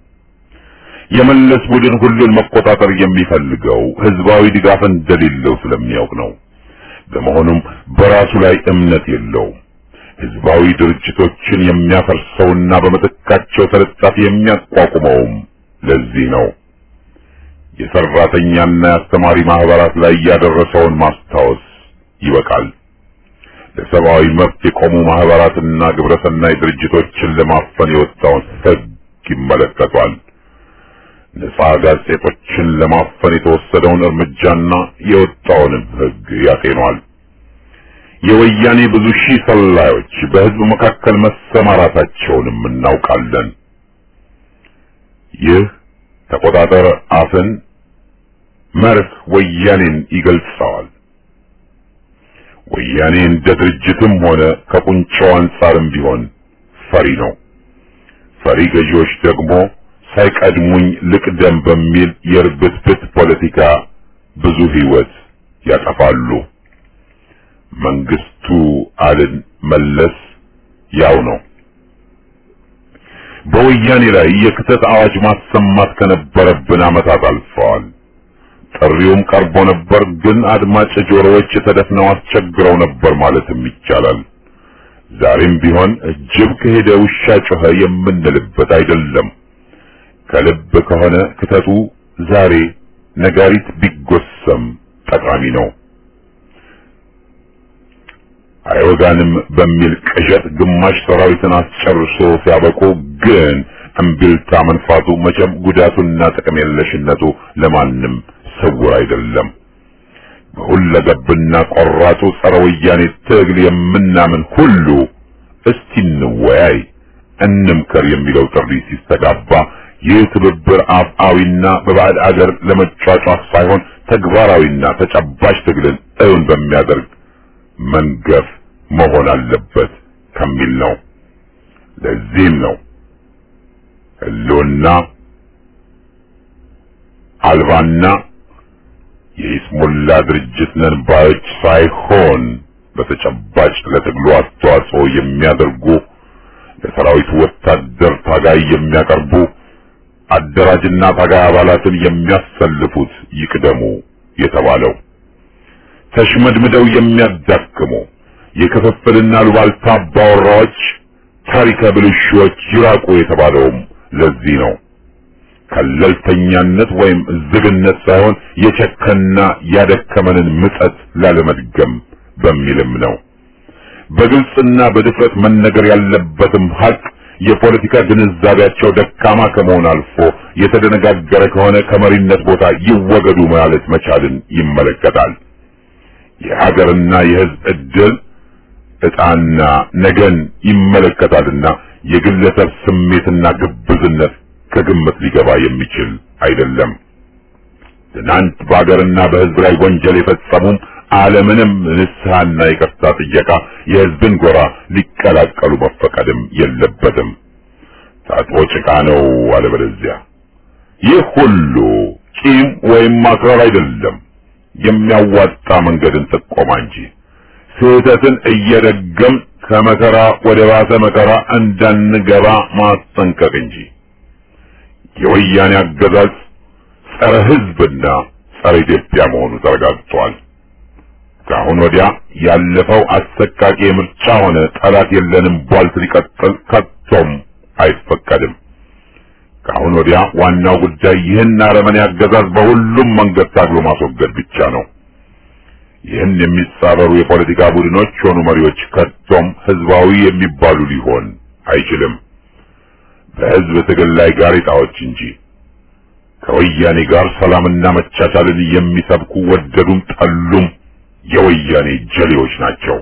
የመለስ ቡድን ሁሉን መቆጣጠር የሚፈልገው ህዝባዊ ድጋፍ እንደሌለው ስለሚያውቅ ነው። በመሆኑም በራሱ ላይ እምነት የለውም። ህዝባዊ ድርጅቶችን የሚያፈርሰውና በምትካቸው ተለጣፊ የሚያቋቁመውም ለዚህ ነው። የሰራተኛና የአስተማሪ ማህበራት ላይ ያደረሰውን ማስታወስ ይበቃል። ለሰብአዊ መብት የቆሙ ማህበራትና ግብረሰናይ ድርጅቶችን ለማፈን የወጣውን ህግ ይመለከቷል። ነጻ ጋዜጦችን ለማፈን የተወሰደውን እርምጃና የወጣውንም ህግ ያጤኗል። የወያኔ ብዙ ሺህ ሰላዮች በህዝብ መካከል መሰማራታቸውንም እናውቃለን። ይህ ተቆጣጠር አፍን መርህ ወያኔን ይገልጸዋል። ወያኔ እንደ ድርጅትም ሆነ ከቁንጮው አንጻርም ቢሆን ፈሪ ነው። ፈሪ ገዢዎች ደግሞ ሳይቀድሙኝ ልቅደም በሚል የርብትብት ፖለቲካ ብዙ ህይወት ያጠፋሉ። መንግስቱ አልን መለስ ያው ነው። በወያኔ ላይ የክተት አዋጅ ማሰማት ከነበረብን ዓመታት አልፈዋል። ጥሪውም ቀርቦ ነበር፣ ግን አድማጭ ጆሮዎች ተደፍነው አስቸግረው ነበር ማለትም ይቻላል። ዛሬም ቢሆን ጅብ ከሄደ ውሻ ጮኸ የምንልበት አይደለም። ከልብ ከሆነ ክተቱ ዛሬ ነጋሪት ቢጎሰም ጠቃሚ ነው። አይወጋንም በሚል ቅዠት ግማሽ ሰራዊትን አስጨርሶ ሲያበቁ ግን እምቢልታ መንፋቱ መቼም ጉዳቱና ጥቅም የለሽነቱ ለማንም ስውር አይደለም። በሁለገብና ቆራጡ ጸረ ወያኔ ትግል የምናምን ሁሉ እስቲ እንወያይ፣ እንምከር የሚለው ጥሪ ሲስተጋባ ይህ ትብብር አፍአዊና በባዕድ አገር ለመጫጫፍ ሳይሆን ተግባራዊና ተጨባጭ ትግልን እውን በሚያደርግ መንገፍ መሆን አለበት ከሚል ነው። ለዚህም ነው ህልውና አልባና የኢስሙላ ድርጅት ነን ባዮች ሳይሆን በተጨባጭ ለትግሉ አስተዋጽኦ የሚያደርጉ ለሰራዊቱ ወታደር ታጋይ የሚያቀርቡ አደራጅና ታጋይ አባላትን የሚያሰልፉት ይቅደሙ የተባለው ተሽመድምደው የሚያዳክሙ የክፍፍልና ሉባልታ አባወራዎች ታሪከ ብልሹዎች ይራቁ የተባለውም ለዚህ ነው። ከለልተኛነት ወይም ዝግነት ሳይሆን የቸከና ያደከመንን ምጸት ላለመድገም በሚልም ነው። በግልጽና በድፍረት መነገር ያለበትም ሀቅ የፖለቲካ ግንዛቤያቸው ደካማ ከመሆን አልፎ የተደነጋገረ ከሆነ ከመሪነት ቦታ ይወገዱ ማለት መቻልን ይመለከታል። የሀገርና የሕዝብ ዕድል ዕጣና ነገን ይመለከታልና የግለሰብ ስሜትና ግብዝነት ከግምት ሊገባ የሚችል አይደለም። ትናንት በሀገርና በሕዝብ ላይ ወንጀል የፈጸሙም አለምንም ንስሐና ይቅርታ ጥየቃ የሕዝብን ጎራ ሊቀላቀሉ መፈቀድም የለበትም። ታጥቦ ጭቃ ነው አለበለዚያ። ይህ ሁሉ ቂም ወይም ማክረር አይደለም፣ የሚያዋጣ መንገድን ጥቆማ እንጂ ስህተትን እየደገም ከመከራ ወደ ባሰ መከራ እንዳንገባ ማስጠንቀቅ እንጂ የወያኔ አገዛዝ ጸረ ሕዝብና ጸረ ኢትዮጵያ መሆኑ ተረጋግጧል። ከአሁን ወዲያ ያለፈው አሰቃቂ የምርጫ ሆነ ጠላት የለንም ቧልት ሊቀጥል ከቶም አይፈቀድም። ከአሁን ወዲያ ዋናው ጉዳይ ይህን አረመኔ አገዛዝ በሁሉም መንገድ ታግሎ ማስወገድ ብቻ ነው። ይህን የሚጻረሩ የፖለቲካ ቡድኖች ሆኑ መሪዎች ከቶም ህዝባዊ የሚባሉ ሊሆን አይችልም። በህዝብ ትግል ላይ ጋሬጣዎች እንጂ ከወያኔ ጋር ሰላምና መቻቻልን የሚሰብኩ ወደዱም ጠሉም የወያኔ ጀሌዎች ናቸው።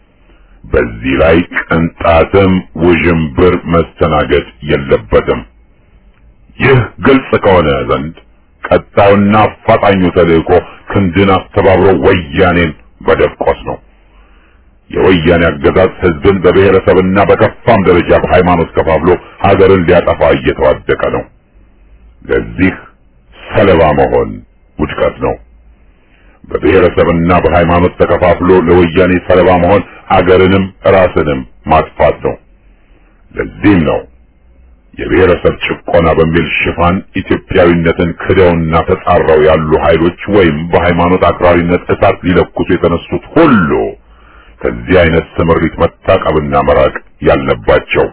በዚህ ላይ ቅንጣትም ውዥንብር መስተናገድ የለበትም። ይህ ግልጽ ከሆነ ዘንድ ቀጣዩና አፋጣኙ ተልእኮ ክንድን አስተባብሮ ወያኔን መደቆስ ነው። የወያኔ አገዛዝ ህዝብን በብሔረሰብና በከፋም ደረጃ በሃይማኖት ከፋፍሎ ሀገርን ሊያጠፋ እየተዋደቀ ነው። ለዚህ ሰለባ መሆን ውድቀት ነው። በብሔረሰብና በሃይማኖት ተከፋፍሎ ለወያኔ ሰለባ መሆን አገርንም ራስንም ማጥፋት ነው። ለዚህም ነው የብሔረሰብ ጭቆና በሚል ሽፋን ኢትዮጵያዊነትን ክደውና ተጻረው ያሉ ኃይሎች ወይም በሃይማኖት አክራሪነት እሳት ሊለኩሱ የተነሱት ሁሉ ከዚህ አይነት ስምሪት መታቀብና መራቅ ያለባቸው።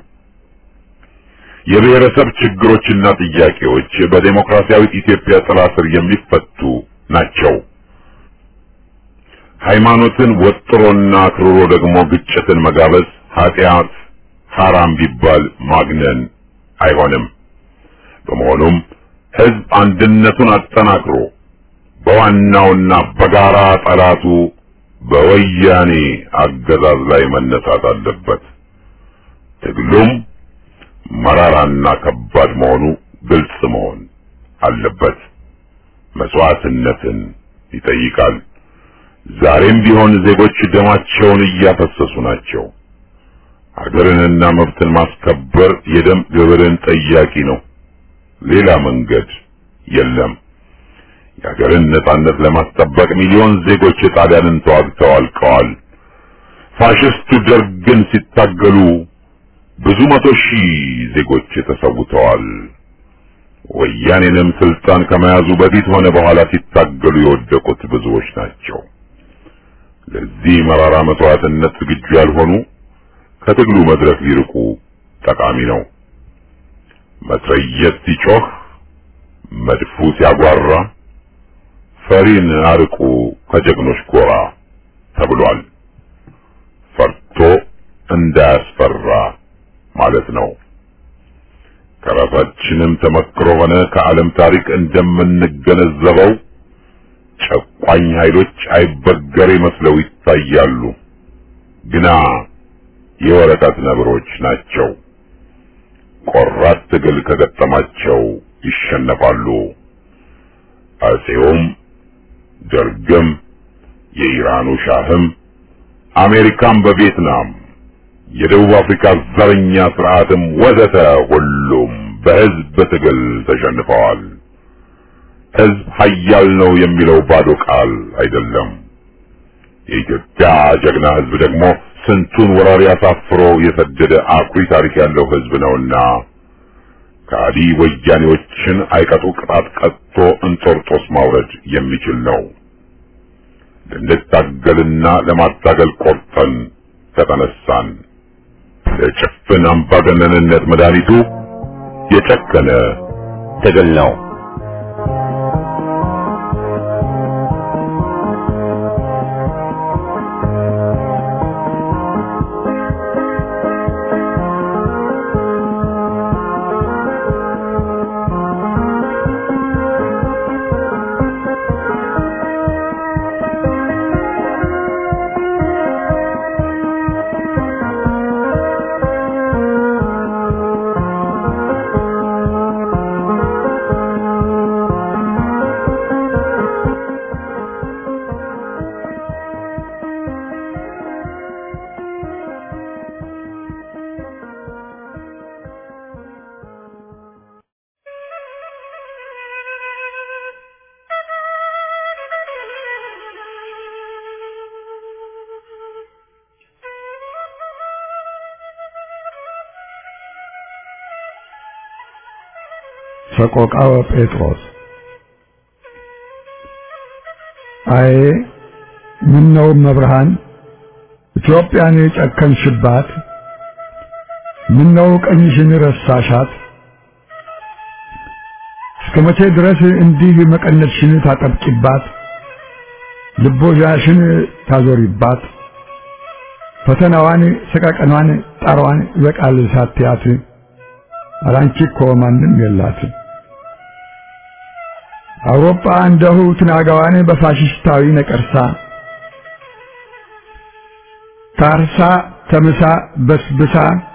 የብሔረሰብ ችግሮችና ጥያቄዎች በዴሞክራሲያዊት ኢትዮጵያ ጥላ ስር የሚፈቱ ናቸው። ሃይማኖትን ወጥሮና አክርሮ ደግሞ ግጭትን መጋበዝ ኃጢአት ሐራም ቢባል ማግነን አይሆንም። በመሆኑም ህዝብ አንድነቱን አጠናክሮ በዋናውና በጋራ ጠላቱ በወያኔ አገዛዝ ላይ መነሳት አለበት። ትግሉም መራራና ከባድ መሆኑ ግልጽ መሆን አለበት። መስዋዕትነትን ይጠይቃል። ዛሬም ቢሆን ዜጎች ደማቸውን እያፈሰሱ ናቸው። ሀገርንና መብትን ማስከበር የደም ግብርን ጠያቂ ነው። ሌላ መንገድ የለም። የሀገርን ነጻነት ለማስጠበቅ ሚሊዮን ዜጎች ጣሊያንን ተዋግተው አልቀዋል። ፋሽስቱ ደርግን ሲታገሉ ብዙ መቶ ሺህ ዜጎች ተሰውተዋል። ወያኔንም ስልጣን ከመያዙ በፊት ሆነ በኋላ ሲታገሉ የወደቁት ብዙዎች ናቸው። ለዚህ መራራ መስዋዕትነት ዝግጁ ያልሆኑ ከትግሉ መድረክ ሊርቁ ጠቃሚ ነው። መትረየስ ሲጮህ፣ መድፉ ሲያጓራ ፈሪን አርቁ ከጀግኖች ጎራ ተብሏል። ፈርቶ እንዳያስፈራ ማለት ነው። ከራሳችንም ተመክሮ ሆነ ከዓለም ታሪክ እንደምንገነዘበው ጨቋኝ ኃይሎች አይበገሬ መስለው ይታያሉ፣ ግና የወረቀት ነብሮች ናቸው። ቆራት ትግል ከገጠማቸው ይሸነፋሉ። አጼውም ደርግም የኢራኑ ሻህም አሜሪካም በቪየትናም የደቡብ አፍሪካ ዘረኛ ስርዓትም ወዘተ ሁሉም በህዝብ ትግል ተሸንፈዋል። ህዝብ ኃያል ነው የሚለው ባዶ ቃል አይደለም። የኢትዮጵያ ጀግና ህዝብ ደግሞ ስንቱን ወራሪ አሳፍሮ የሰደደ አኩሪ ታሪክ ያለው ህዝብ ነውና ከአዲ ወያኔዎችን አይቀጡ ቅጣት ቀጥቶ እንጦርጦስ ማውረድ የሚችል ነው። ልንታገልና ለማታገል ቆርጠን ከተነሳን ለጭፍን አምባገነንነት መድኃኒቱ የጨከነ ትግል ነው። ሰቆቃወ ጴጥሮስ አይ ምን ነው መብርሃን ኢትዮጵያን የጨከንሽባት ምን ነው ቀኝሽን ረሳሻት እስከ መቼ ድረስ እንዲህ መቀነትሽን ታጠብቂባት ልቦዣሽን ታዞሪባት ፈተናዋን ሰቀቀኗን ጣሯን ይበቃል ሳትያት አላንቺ እኮ ማንም የላት አውሮፓ እንደሁ ትናጋዋን በፋሽስታዊ ነቀርሳ ታርሳ ተምሳ በስብሳ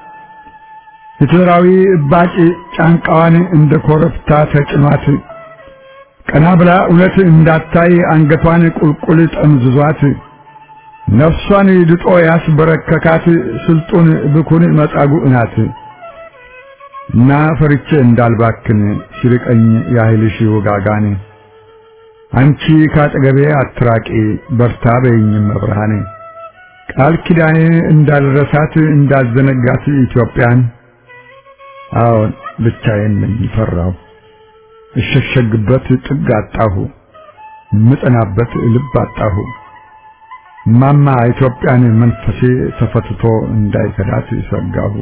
ሂትለራዊ እባጭ ጫንቃዋን እንደ ኮረብታ ተጭኗት ቀና ብላ እውነት እንዳታይ አንገቷን ቁልቁል ጠምዝዟት ነፍሷን ድጦ ያስበረከካት ስልጡን ብኩን መጻጉዕ ናት። እና ፈርቼ እንዳልባክን ሲርቀኝ ያህልሽ ውጋጋን አንቺ ካጠገቤ አትራቂ በርታ በይኝም መብርሃን ቃል ኪዳኔ እንዳልረሳት እንዳልዘነጋት ኢትዮጵያን አዎን ብቻዬን ነኝ ፈራሁ እሸሸግበት ጥግ አጣሁ ምጠናበት ልብ አጣሁ ማማ ኢትዮጵያን መንፈሴ ተፈትቶ እንዳይከዳት ሰጋሁ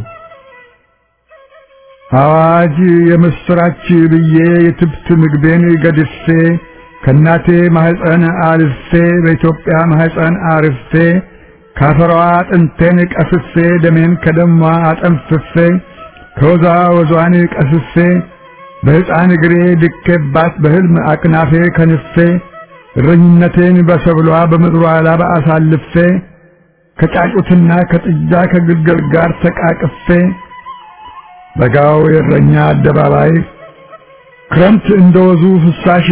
አዋጅ የምስራች ብዬ የትብት ምግቤን ገድፌ ከእናቴ ማህፀን አልፌ በኢትዮጵያ ማህፀን አርፌ ካፈሯ አጥንቴን ቀፍፌ ደሜን ከደሟ አጠንፍፌ ከወዛ ወዟን ቀስፌ በሕፃን እግሬ ድኬባት በሕልም አቅናፌ ከንፌ እረኝነቴን በሰብሏ በምድሯ ላባ አሳልፌ ከጫጩትና ከጥጃ ከግልገል ጋር ተቃቅፌ በጋው የእረኛ አደባባይ ክረምት እንደወዙ ፍሳሽ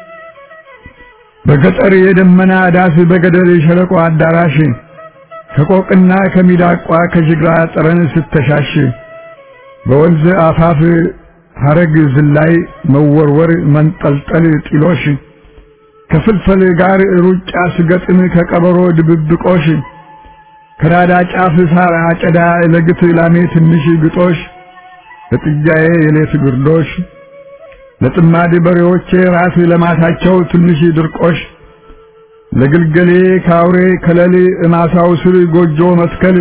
በገጠር የደመና ዳስ በገደል የሸለቆ አዳራሽ ከቆቅና ከሚዳቋ ከጅግራ ጠረን ስተሻሽ በወንዝ አፋፍ ሐረግ ዝላይ መወርወር መንጠልጠል ጢሎሽ ከፍልፈል ጋር ሩጫ ስገጥም ከቀበሮ ድብብቆሽ ከራዳ ጫፍ ሳር አጨዳ ለግት ላሜ ትንሽ ግጦሽ ለጥጃዬ የሌት ግርዶሽ ለጥማድ በሬዎቼ ራስ ለማታቸው ትንሽ ድርቆሽ ለግልገሌ ካውሬ ከለል እማሳው ስር ጎጆ መትከል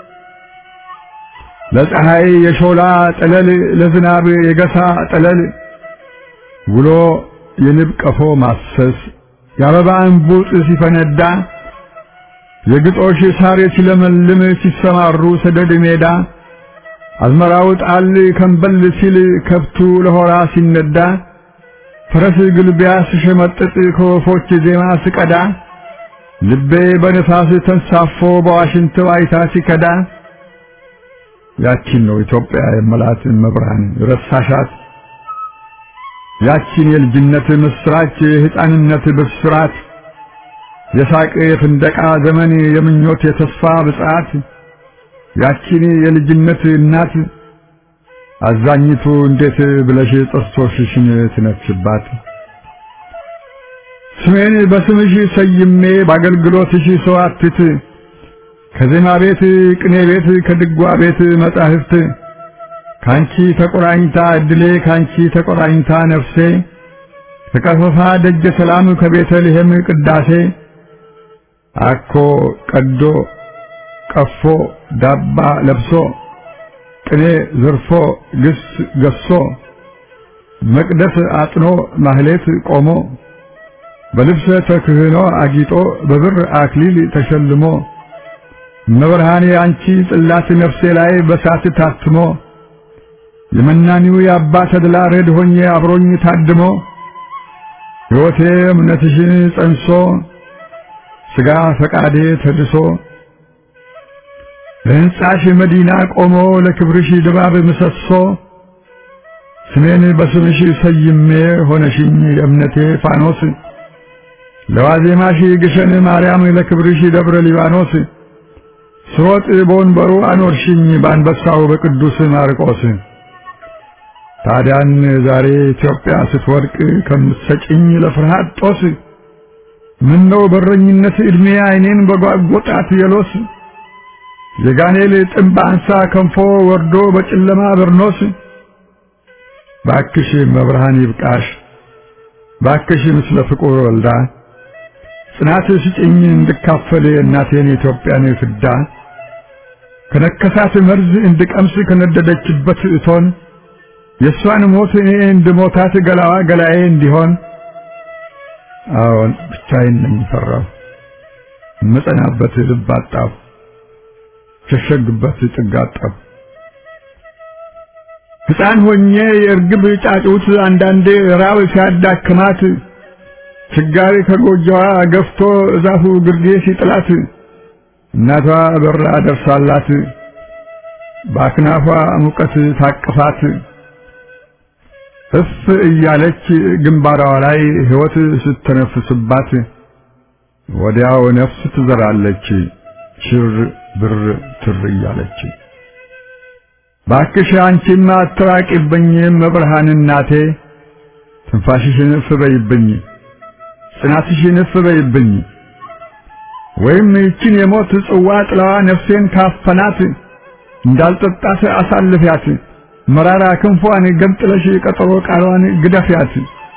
ለፀሐይ የሾላ ጠለል ለዝናብ የገሳ ጠለል ውሎ የንብ ቀፎ ማሰስ የአበባ እንቡጥ ሲፈነዳ የግጦሽ ሳር ሲለመልም ሲሰማሩ ሰደድ ሜዳ አዝመራው ጣል ከንበል ሲል ከብቱ ለሆራ ሲነዳ ፈረስ ግልቢያ ስሸመጥጥ ከወፎች ዜማ ስቀዳ ልቤ በነፋስ ተንሳፎ በዋሽንት ዋይታ ሲከዳ ያቺን ነው ኢትዮጵያ የመላት መብርሃን ረሳሻት ያቺን የልጅነት ምስራች የሕፃንነት ብስራት የሳቅ የፍንደቃ ዘመን የምኞት የተስፋ ብጽዓት ያቺን የልጅነት እናት አዛኝቱ እንዴት ብለሽ ጥርሶችሽን ትነፍሽባት? ስሜን በስምሽ ሰይሜ በአገልግሎትሽ ሰዋትት ከዜማ ቤት ቅኔ ቤት ከድጓ ቤት መጻሕፍት ካንቺ ተቆራኝታ እድሌ ካንቺ ተቆራኝታ ነፍሴ ከቀፈፋ ደጀ ሰላም ከቤተልሔም ቅዳሴ አኮ ቀዶ ቀፎ ዳባ ለብሶ ቅኔ ዘርፎ ግስ ገሶ መቅደስ አጥኖ ማህሌት ቆሞ በልብሰ ተክህኖ አጊጦ በብር አክሊል ተሸልሞ መብርሃኔ አንቺ ጽላት ነፍሴ ላይ በሳት ታትሞ የመናኒው የአባ ተድላ ረድ ሆኜ አብሮኝ ታድሞ ሕይወቴ እምነትሽን ጸንሶ ሥጋ ፈቃዴ ተድሶ ለሕንጻሽ መዲና ቆሞ ለክብርሽ ድባብ ምሰሶ ስሜን በስምሽ ሰይሜ ሆነሽኝ የእምነቴ ፋኖስ ለዋዜማሽ ግሸን ማርያም ለክብርሽ ደብረ ሊባኖስ ስሮጥ በወንበሩ አኖርሽኝ በአንበሳው በቅዱስ ማርቆስ ታዲያን ዛሬ ኢትዮጵያ ስትወድቅ ከምትሰጭኝ ለፍርሃት ጦስ ምነው በረኝነት ዕድሜ ዓይኔን በጓጎጣት የሎስ የጋኔል ጥምብ አንሳ ከንፎ ወርዶ በጨለማ በርኖስ ባክሽ መብርሃን ይብቃሽ ባክሽ ምስለ ፍቁር ወልዳ ጽናት ስጭኝ እንድካፈል እናቴን የኢትዮጵያን ፍዳ ከነከሳት መርዝ እንድቀምስ ከነደደችበት እቶን የእሷን ሞት እኔ እንድሞታት ገላዋ ገላዬ እንዲሆን አዎን ብቻዬን ነኝ ፈራሁ እምጸናበት ልብ አጣሁ ሸሸግበት ጥግ አጣሁ ሕፃን ሆኜ የእርግብ ጫጩት አንዳንዴ ራብ ሲያዳክማት ችጋሪ ከጎጆዋ ገፍቶ እዛፉ ግርጌ ሲጥላት እናቷ በራ ደርሳላት በአክናፏ ሙቀት ታቅፋት እፍ እያለች ግንባሯ ላይ ሕይወት ስተነፍስባት ወዲያው ነፍስ ትዘራለች ሽር ብር ትር እያለች ባክሽ አንቺማ አትራቂብኝ መብርሃን እናቴ ትንፋሽሽን እፍ በይብኝ ጽናትሽን እፍ በይብኝ ወይም ይችን የሞት ጽዋ ጥላዋ ነፍሴን ካፈናት እንዳልጠጣት አሳልፊያት መራራ ክንፏን ገንጥለሽ ቀጠሮ ቃሏን ግደፊያት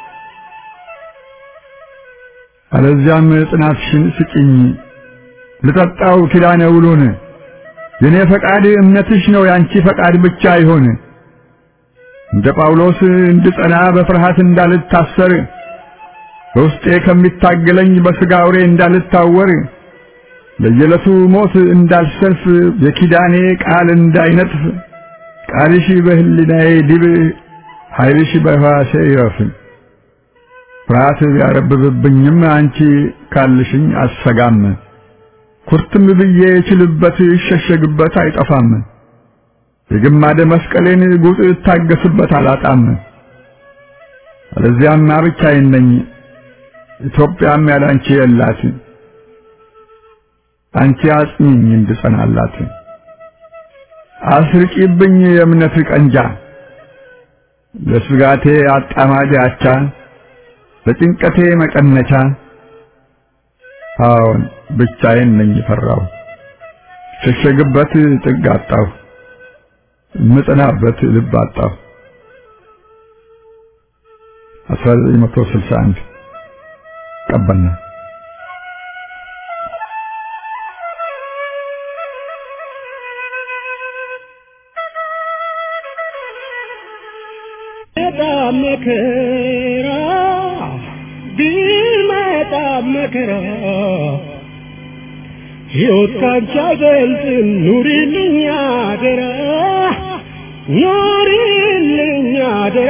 አለዚያም ጽናትሽን ስጭኝ ልጠጣው ኪዳነ ውሉን የኔ ፈቃድ እምነትሽ ነው ያንቺ ፈቃድ ብቻ ይሆን እንደ ጳውሎስ እንድጸና በፍርሃት እንዳልታሰር በውስጤ ከሚታገለኝ በሥጋ አውሬ እንዳልታወር ለየዕለቱ ሞት እንዳልሰልፍ የኪዳኔ ቃል እንዳይነጥፍ ቃልሽ በህሊናዬ ዲብ ኃይልሽ በሕዋሴ ይረፍ ፍርሃት ቢያረብብብኝም አንቺ ካልሽኝ አሰጋም ኩርትም ብዬ የችልበት ይሸሸግበት አይጠፋም የግማደ መስቀሌን ጉጥ እታገስበት አላጣም አለዚያማ ብቻዬን ነኝ ኢትዮጵያም ያላንቺ የላት አንቺ አጽኚኝ እንድጸናላት አስርቂብኝ የእምነት ቀንጃ ለስጋቴ አጣማጅ አቻ ለጭንቀቴ መቀነቻ አዎን ብቻዬን ነኝ ፈራሁ ሸሸግበት ጥግ አጣሁ ምጽናበት ልብ አጣሁ 1961 ቀበልና በጣም መከራ ቢመጣ መከራ ሕይወት ካንቺ አይበልጥም ኑሪልኝ አደራ ኑሪልኝ አደራ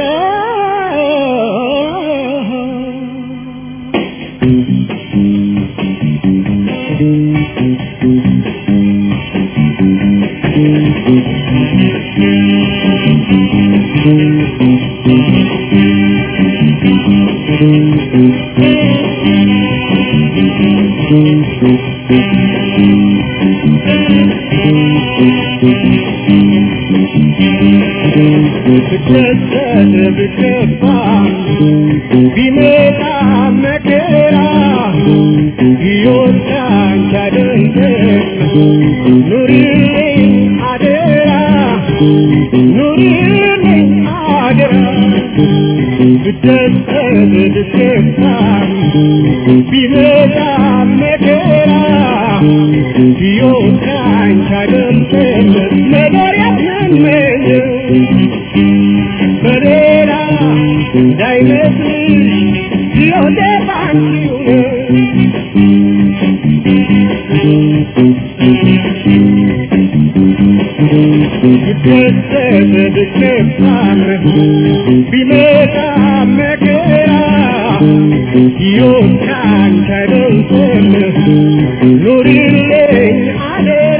ብትሰጥ ብትከፋ ቢመጣ መከራ ሕይወት ካንቺ አይበልጥም ኑሪልኝ አደራ ኑሪልኝ አደራ ብትሰጥ ብትከፋ ቢመጣ መከራ ሕይወት ካንቺ አይበልጥም ነገር ያለ የምመኘው በሌላ እንዳይመስልሽ ሎሌ ባንቺው ነው ይደሰትብሽ ነፋም ቢመጣ መከራ ሕይወት ካንቺ አይበልጥም ኑሪልኝ አደራ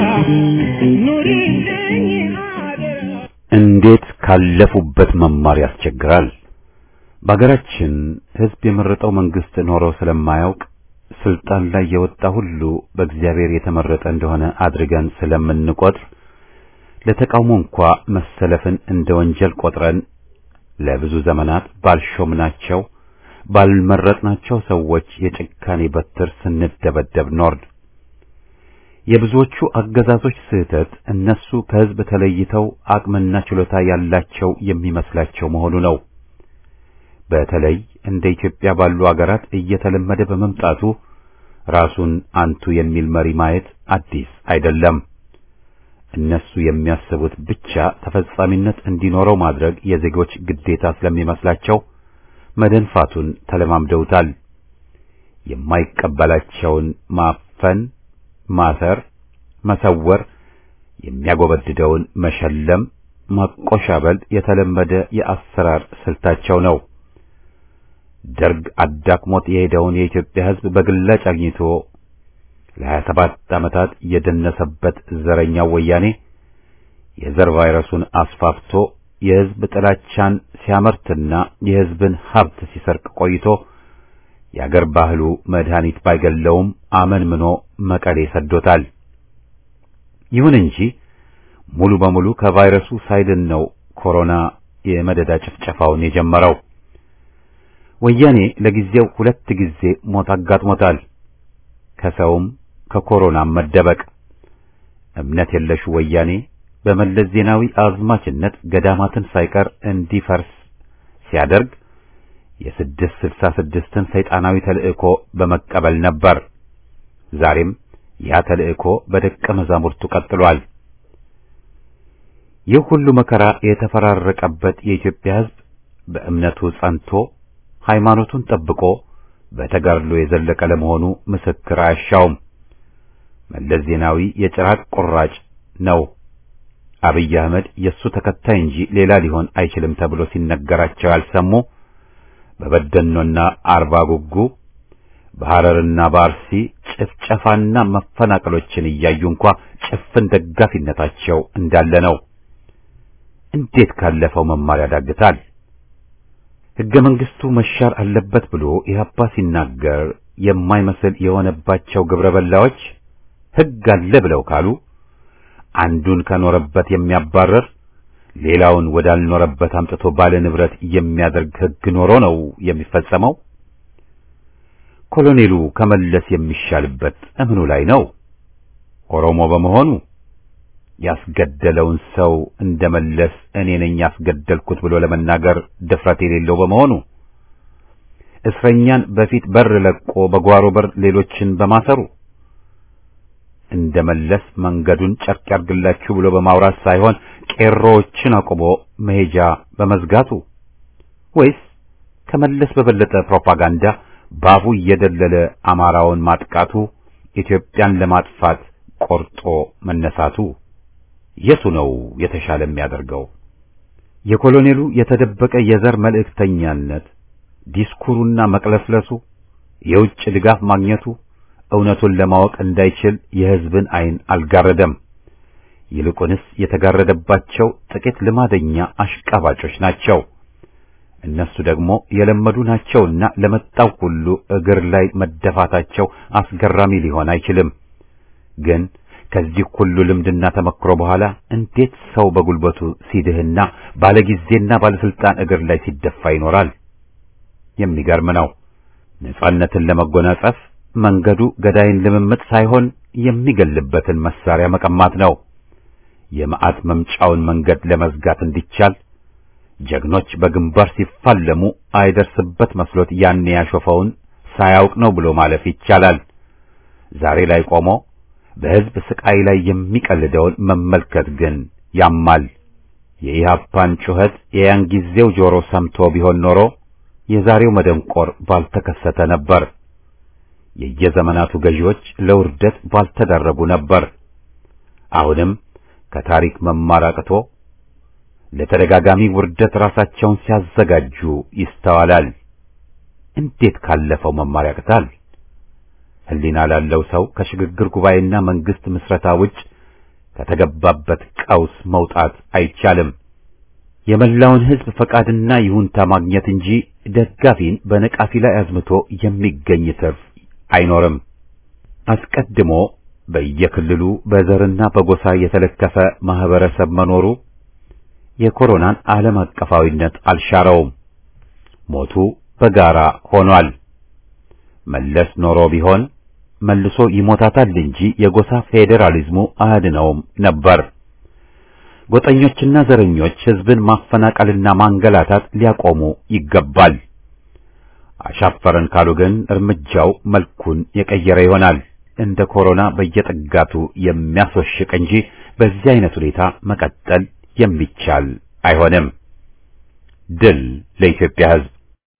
ኑሪልኝ አደራ እንዴት ካለፉበት መማር ያስቸግራል። በአገራችን ሕዝብ የመረጠው መንግስት ኖሮ ስለማያውቅ ስልጣን ላይ የወጣ ሁሉ በእግዚአብሔር የተመረጠ እንደሆነ አድርገን ስለምንቆጥር ለተቃውሞ እንኳ መሰለፍን እንደ ወንጀል ቆጥረን ለብዙ ዘመናት ባልሾምናቸው ባልመረጥናቸው ሰዎች የጭካኔ በትር ስንደበደብ ኖርን። የብዙዎቹ አገዛዞች ስህተት እነሱ ከሕዝብ ተለይተው አቅምና ችሎታ ያላቸው የሚመስላቸው መሆኑ ነው። በተለይ እንደ ኢትዮጵያ ባሉ አገራት እየተለመደ በመምጣቱ ራሱን አንቱ የሚል መሪ ማየት አዲስ አይደለም። እነሱ የሚያስቡት ብቻ ተፈጻሚነት እንዲኖረው ማድረግ የዜጎች ግዴታ ስለሚመስላቸው መደንፋቱን ተለማምደውታል። የማይቀበላቸውን ማፈን፣ ማሰር፣ መሰወር፣ የሚያጎበድደውን መሸለም፣ ማቆሻበል የተለመደ የአሰራር ስልታቸው ነው። ደርግ አዳክሞት የሄደውን የኢትዮጵያ ሕዝብ በግላጭ አግኝቶ ለሀያ ሰባት ዓመታት የደነሰበት ዘረኛው ወያኔ የዘር ቫይረሱን አስፋፍቶ የሕዝብ ጥላቻን ሲያመርትና የሕዝብን ሀብት ሲሰርቅ ቆይቶ የአገር ባህሉ መድኃኒት ባይገለውም አመንምኖ መቀሌ ሰዶታል። ይሁን እንጂ ሙሉ በሙሉ ከቫይረሱ ሳይድን ነው ኮሮና የመደዳ ጭፍጨፋውን የጀመረው። ወያኔ ለጊዜው ሁለት ጊዜ ሞት አጋጥሞታል። ከሰውም ከኮሮናም መደበቅ። እምነት የለሹ ወያኔ በመለስ ዜናዊ አዝማችነት ገዳማትን ሳይቀር እንዲፈርስ ሲያደርግ የስድስት ስልሳ ስድስትን ሰይጣናዊ ተልእኮ በመቀበል ነበር። ዛሬም ያ ተልእኮ በደቀ መዛሙርቱ ቀጥሏል። ይህ ሁሉ መከራ የተፈራረቀበት የኢትዮጵያ ሕዝብ በእምነቱ ጸንቶ ሃይማኖቱን ጠብቆ በተጋድሎ የዘለቀ ለመሆኑ ምስክር አያሻውም። መለስ ዜናዊ የጭራቅ ቁራጭ ነው። አብይ አህመድ የእሱ ተከታይ እንጂ ሌላ ሊሆን አይችልም ተብሎ ሲነገራቸው ያልሰሙ በበደኖና አርባ ጉጉ በሐረርና በአርሲ ጭፍጨፋና መፈናቀሎችን እያዩ እንኳ ጭፍን ደጋፊነታቸው እንዳለ ነው። እንዴት ካለፈው መማር ያዳግታል? ሕገ መንግሥቱ መሻር አለበት ብሎ ኢህአፓ ሲናገር የማይመስል የሆነባቸው ግብረ በላዎች ሕግ አለ ብለው ካሉ አንዱን ከኖረበት የሚያባረር ሌላውን ወዳልኖረበት አምጥቶ ባለ ንብረት የሚያደርግ ሕግ ኖሮ ነው የሚፈጸመው። ኮሎኔሉ ከመለስ የሚሻልበት እምኑ ላይ ነው? ኦሮሞ በመሆኑ ያስገደለውን ሰው እንደመለስ እኔ ነኝ ያስገደልኩት ብሎ ለመናገር ድፍረት የሌለው በመሆኑ እስረኛን በፊት በር ለቆ በጓሮ በር ሌሎችን በማሰሩ እንደመለስ መንገዱን ጨርቅ ያርግላችሁ ብሎ በማውራት ሳይሆን ቄሮዎችን አቁሞ መሄጃ በመዝጋቱ ወይስ ከመለስ በበለጠ ፕሮፓጋንዳ ባፉ እየደለለ አማራውን ማጥቃቱ ኢትዮጵያን ለማጥፋት ቆርጦ መነሳቱ የቱ ነው የተሻለ የሚያደርገው? የኮሎኔሉ የተደበቀ የዘር መልእክተኛነት ዲስኩሩና መቅለስለሱ፣ የውጭ ድጋፍ ማግኘቱ እውነቱን ለማወቅ እንዳይችል የሕዝብን ዓይን አልጋረደም። ይልቁንስ የተጋረደባቸው ጥቂት ልማደኛ አሽቃባጮች ናቸው። እነሱ ደግሞ የለመዱ ናቸውና ለመጣው ሁሉ እግር ላይ መደፋታቸው አስገራሚ ሊሆን አይችልም። ግን ከዚህ ሁሉ ልምድና ተመክሮ በኋላ እንዴት ሰው በጉልበቱ ሲድህና ባለጊዜና ባለስልጣን እግር ላይ ሲደፋ ይኖራል? የሚገርም ነው። ነጻነትን ለመጎናጸፍ መንገዱ ገዳይን ልምምጥ ሳይሆን የሚገልበትን መሳሪያ መቀማት ነው። የመዓት መምጫውን መንገድ ለመዝጋት እንዲቻል ጀግኖች በግንባር ሲፋለሙ አይደርስበት መስሎት ያኔ ያሾፈውን ሳያውቅ ነው ብሎ ማለፍ ይቻላል። ዛሬ ላይ ቆሞ በሕዝብ ስቃይ ላይ የሚቀልደውን መመልከት ግን ያማል። የኢህአፓን ጩኸት የያን ጊዜው ጆሮ ሰምቶ ቢሆን ኖሮ የዛሬው መደንቆር ባልተከሰተ ነበር። የየዘመናቱ ገዢዎች ለውርደት ባልተዳረጉ ነበር። አሁንም ከታሪክ መማር አቅቶ ለተደጋጋሚ ውርደት ራሳቸውን ሲያዘጋጁ ይስተዋላል። እንዴት ካለፈው መማር ያቅታል? ሕሊና ላለው ሰው ከሽግግር ጉባኤና መንግስት ምስረታ ውጭ ከተገባበት ቀውስ መውጣት አይቻልም። የመላውን ሕዝብ ፈቃድና ይሁንታ ማግኘት እንጂ ደጋፊን በነቃፊ ላይ አዝምቶ የሚገኝ ትርፍ አይኖርም። አስቀድሞ በየክልሉ በዘርና በጎሳ የተለከፈ ማህበረሰብ መኖሩ የኮሮናን ዓለም አቀፋዊነት አልሻረውም። ሞቱ በጋራ ሆኗል። መለስ ኖሮ ቢሆን መልሶ ይሞታታል እንጂ የጎሳ ፌዴራሊዝሙ አያድነውም ነበር። ጎጠኞችና ዘረኞች ሕዝብን ማፈናቀልና ማንገላታት ሊያቆሙ ይገባል። አሻፈረን ካሉ ግን እርምጃው መልኩን የቀየረ ይሆናል። እንደ ኮሮና በየጥጋቱ የሚያስወሽቅ እንጂ በዚህ አይነት ሁኔታ መቀጠል የሚቻል አይሆንም። ድል ለኢትዮጵያ ሕዝብ!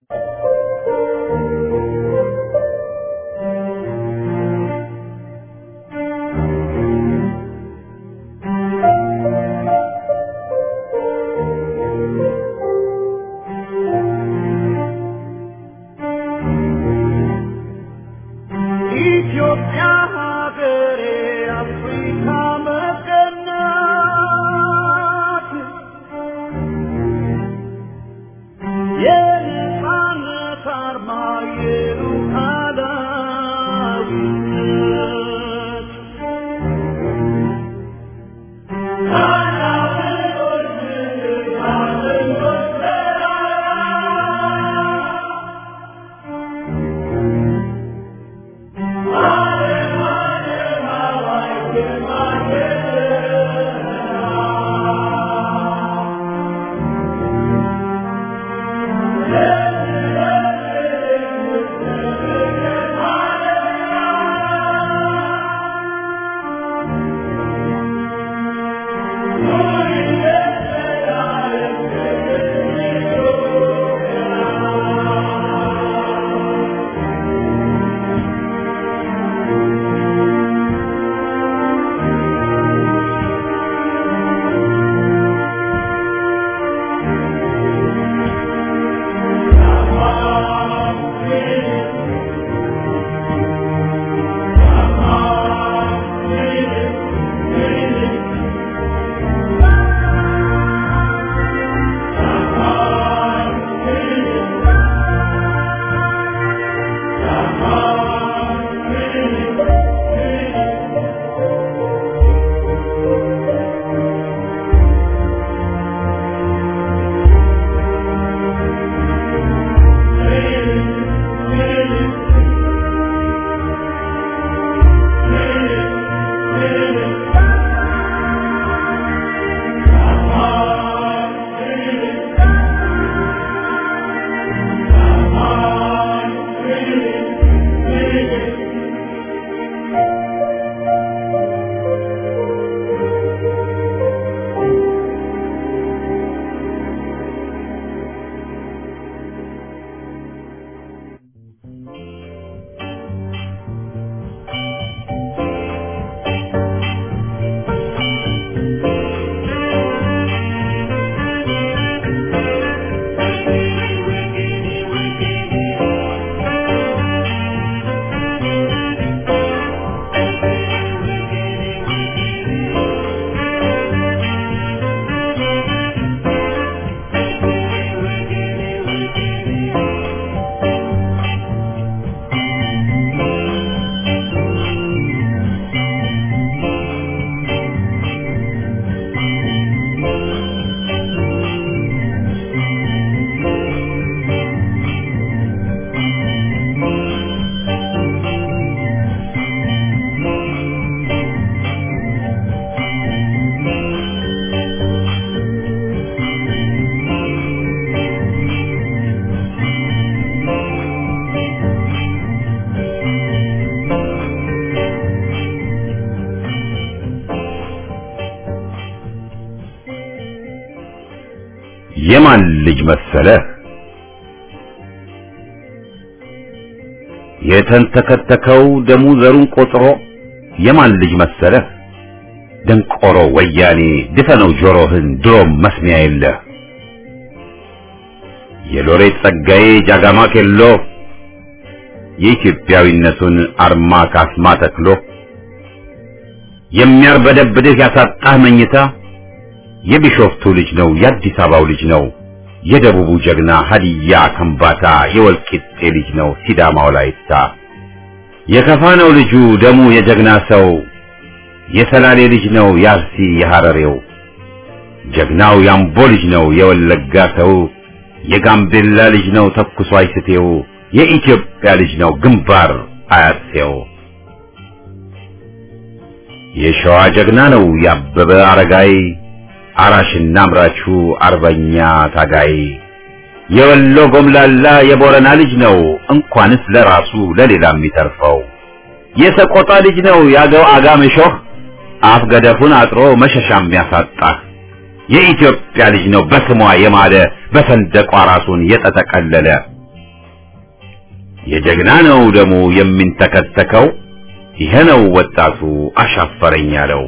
ኢትዮጵያ ሀገሬ አፍሪካ መቀናት የነጻነት የማን ልጅ መሰለህ የተንተከተከው ደሙ ዘሩን ቆጥሮ የማን ልጅ መሰለህ ደንቆሮ ወያኔ ድፈነው ጆሮህን ድሮም መስሚያ የለህ የሎሬት ጸጋዬ ጃጋማ ኬሎ የኢትዮጵያዊነቱን አርማ ካስማ ተክሎ የሚያርበደብድህ ያሳጣህ መኝታ የቢሾፍቱ ልጅ ነው የአዲስ አበባው ልጅ ነው የደቡቡ ጀግና ሀዲያ ከምባታ የወልቂጤ ልጅ ነው ሲዳማው ላይታ የከፋ ነው ልጁ ደሙ የጀግና ሰው የሰላሌ ልጅ ነው የአርሲ የሐረሬው ጀግናው ያምቦ ልጅ ነው የወለጋ ሰው የጋምቤላ ልጅ ነው ተኩሶ አይስቴው የኢትዮጵያ ልጅ ነው ግንባር አያሴው የሸዋ ጀግና ነው ያበበ አረጋይ አራሽና አምራቹ አርበኛ ታጋይ የወሎ ጎምላላ የቦረና ልጅ ነው እንኳንስ ለራሱ ለሌላ የሚተርፈው የሰቆጣ ልጅ ነው ያገው አጋምሾህ አፍ ገደፉን አጥሮ መሸሻ የሚያሳጣ የኢትዮጵያ ልጅ ነው በስሟ የማለ በሰንደቋ ራሱን የተጠቀለለ የጀግና ነው ደሙ የሚንተከተከው ይሄ ነው ወጣቱ አሻፈረኝ ያለው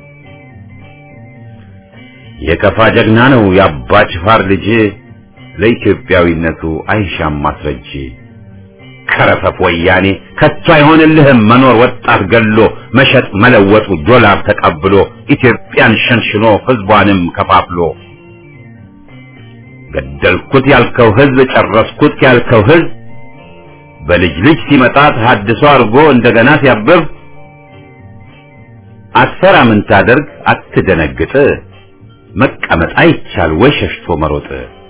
የከፋ ጀግና ነው የአባ ጅፋር ልጅ ለኢትዮጵያዊነቱ አይሻም ማስረጅ ከረፈፍ ወያኔ ከቶ አይሆንልህም መኖር ወጣት ገሎ መሸጥ መለወጡ ዶላር ተቀብሎ ኢትዮጵያን ሸንሽኖ ህዝቧንም ከፋፍሎ ገደልኩት ያልከው ህዝብ ጨረስኩት ያልከው ህዝብ በልጅ ልጅ ሲመጣ ተሐድሶ አድርጎ እንደገና ሲያብብ አትፈራ ምን ታደርግ አትደነግጥ መቀመጥ አይቻል ወይ ሸሽቶ መሮጥ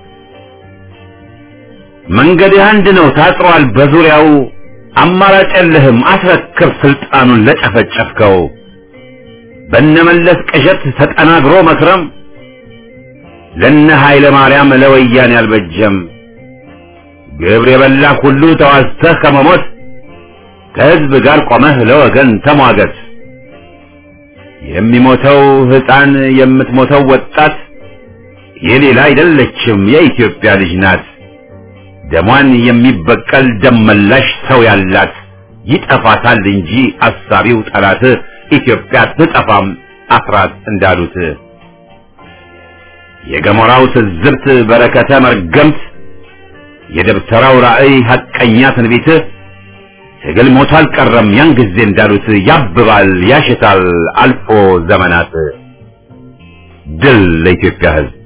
መንገድህ አንድ ነው ታጥሯል በዙሪያው አማራጭ የለህም አስረክብ ስልጣኑን ለጨፈጨፍከው በነመለስ ቅዠት ተጠናግሮ መክረም ለነ ኃይለ ማርያም ለወያኔ አልበጀም ግብር የበላ ሁሉ ተዋዝተህ ከመሞት ከህዝብ ጋር ቆመህ ለወገን ተሟገት የሚሞተው ህፃን የምትሞተው ወጣት የሌላ አይደለችም የኢትዮጵያ ልጅ ናት ደሟን የሚበቀል ደመላሽ ሰው ያላት ይጠፋታል እንጂ አሳቢው ጠላት ኢትዮጵያ ትጠፋም አስራት እንዳሉት የገሞራው ትዝብት በረከተ መርገምት የደብተራው ራእይ ሐቀኛ ትንቢት ትግል ሞቶ አልቀረም ያን ጊዜ እንዳሉት ያብባል ያሽታል አልፎ ዘመናት ድል ለኢትዮጵያ ህዝብ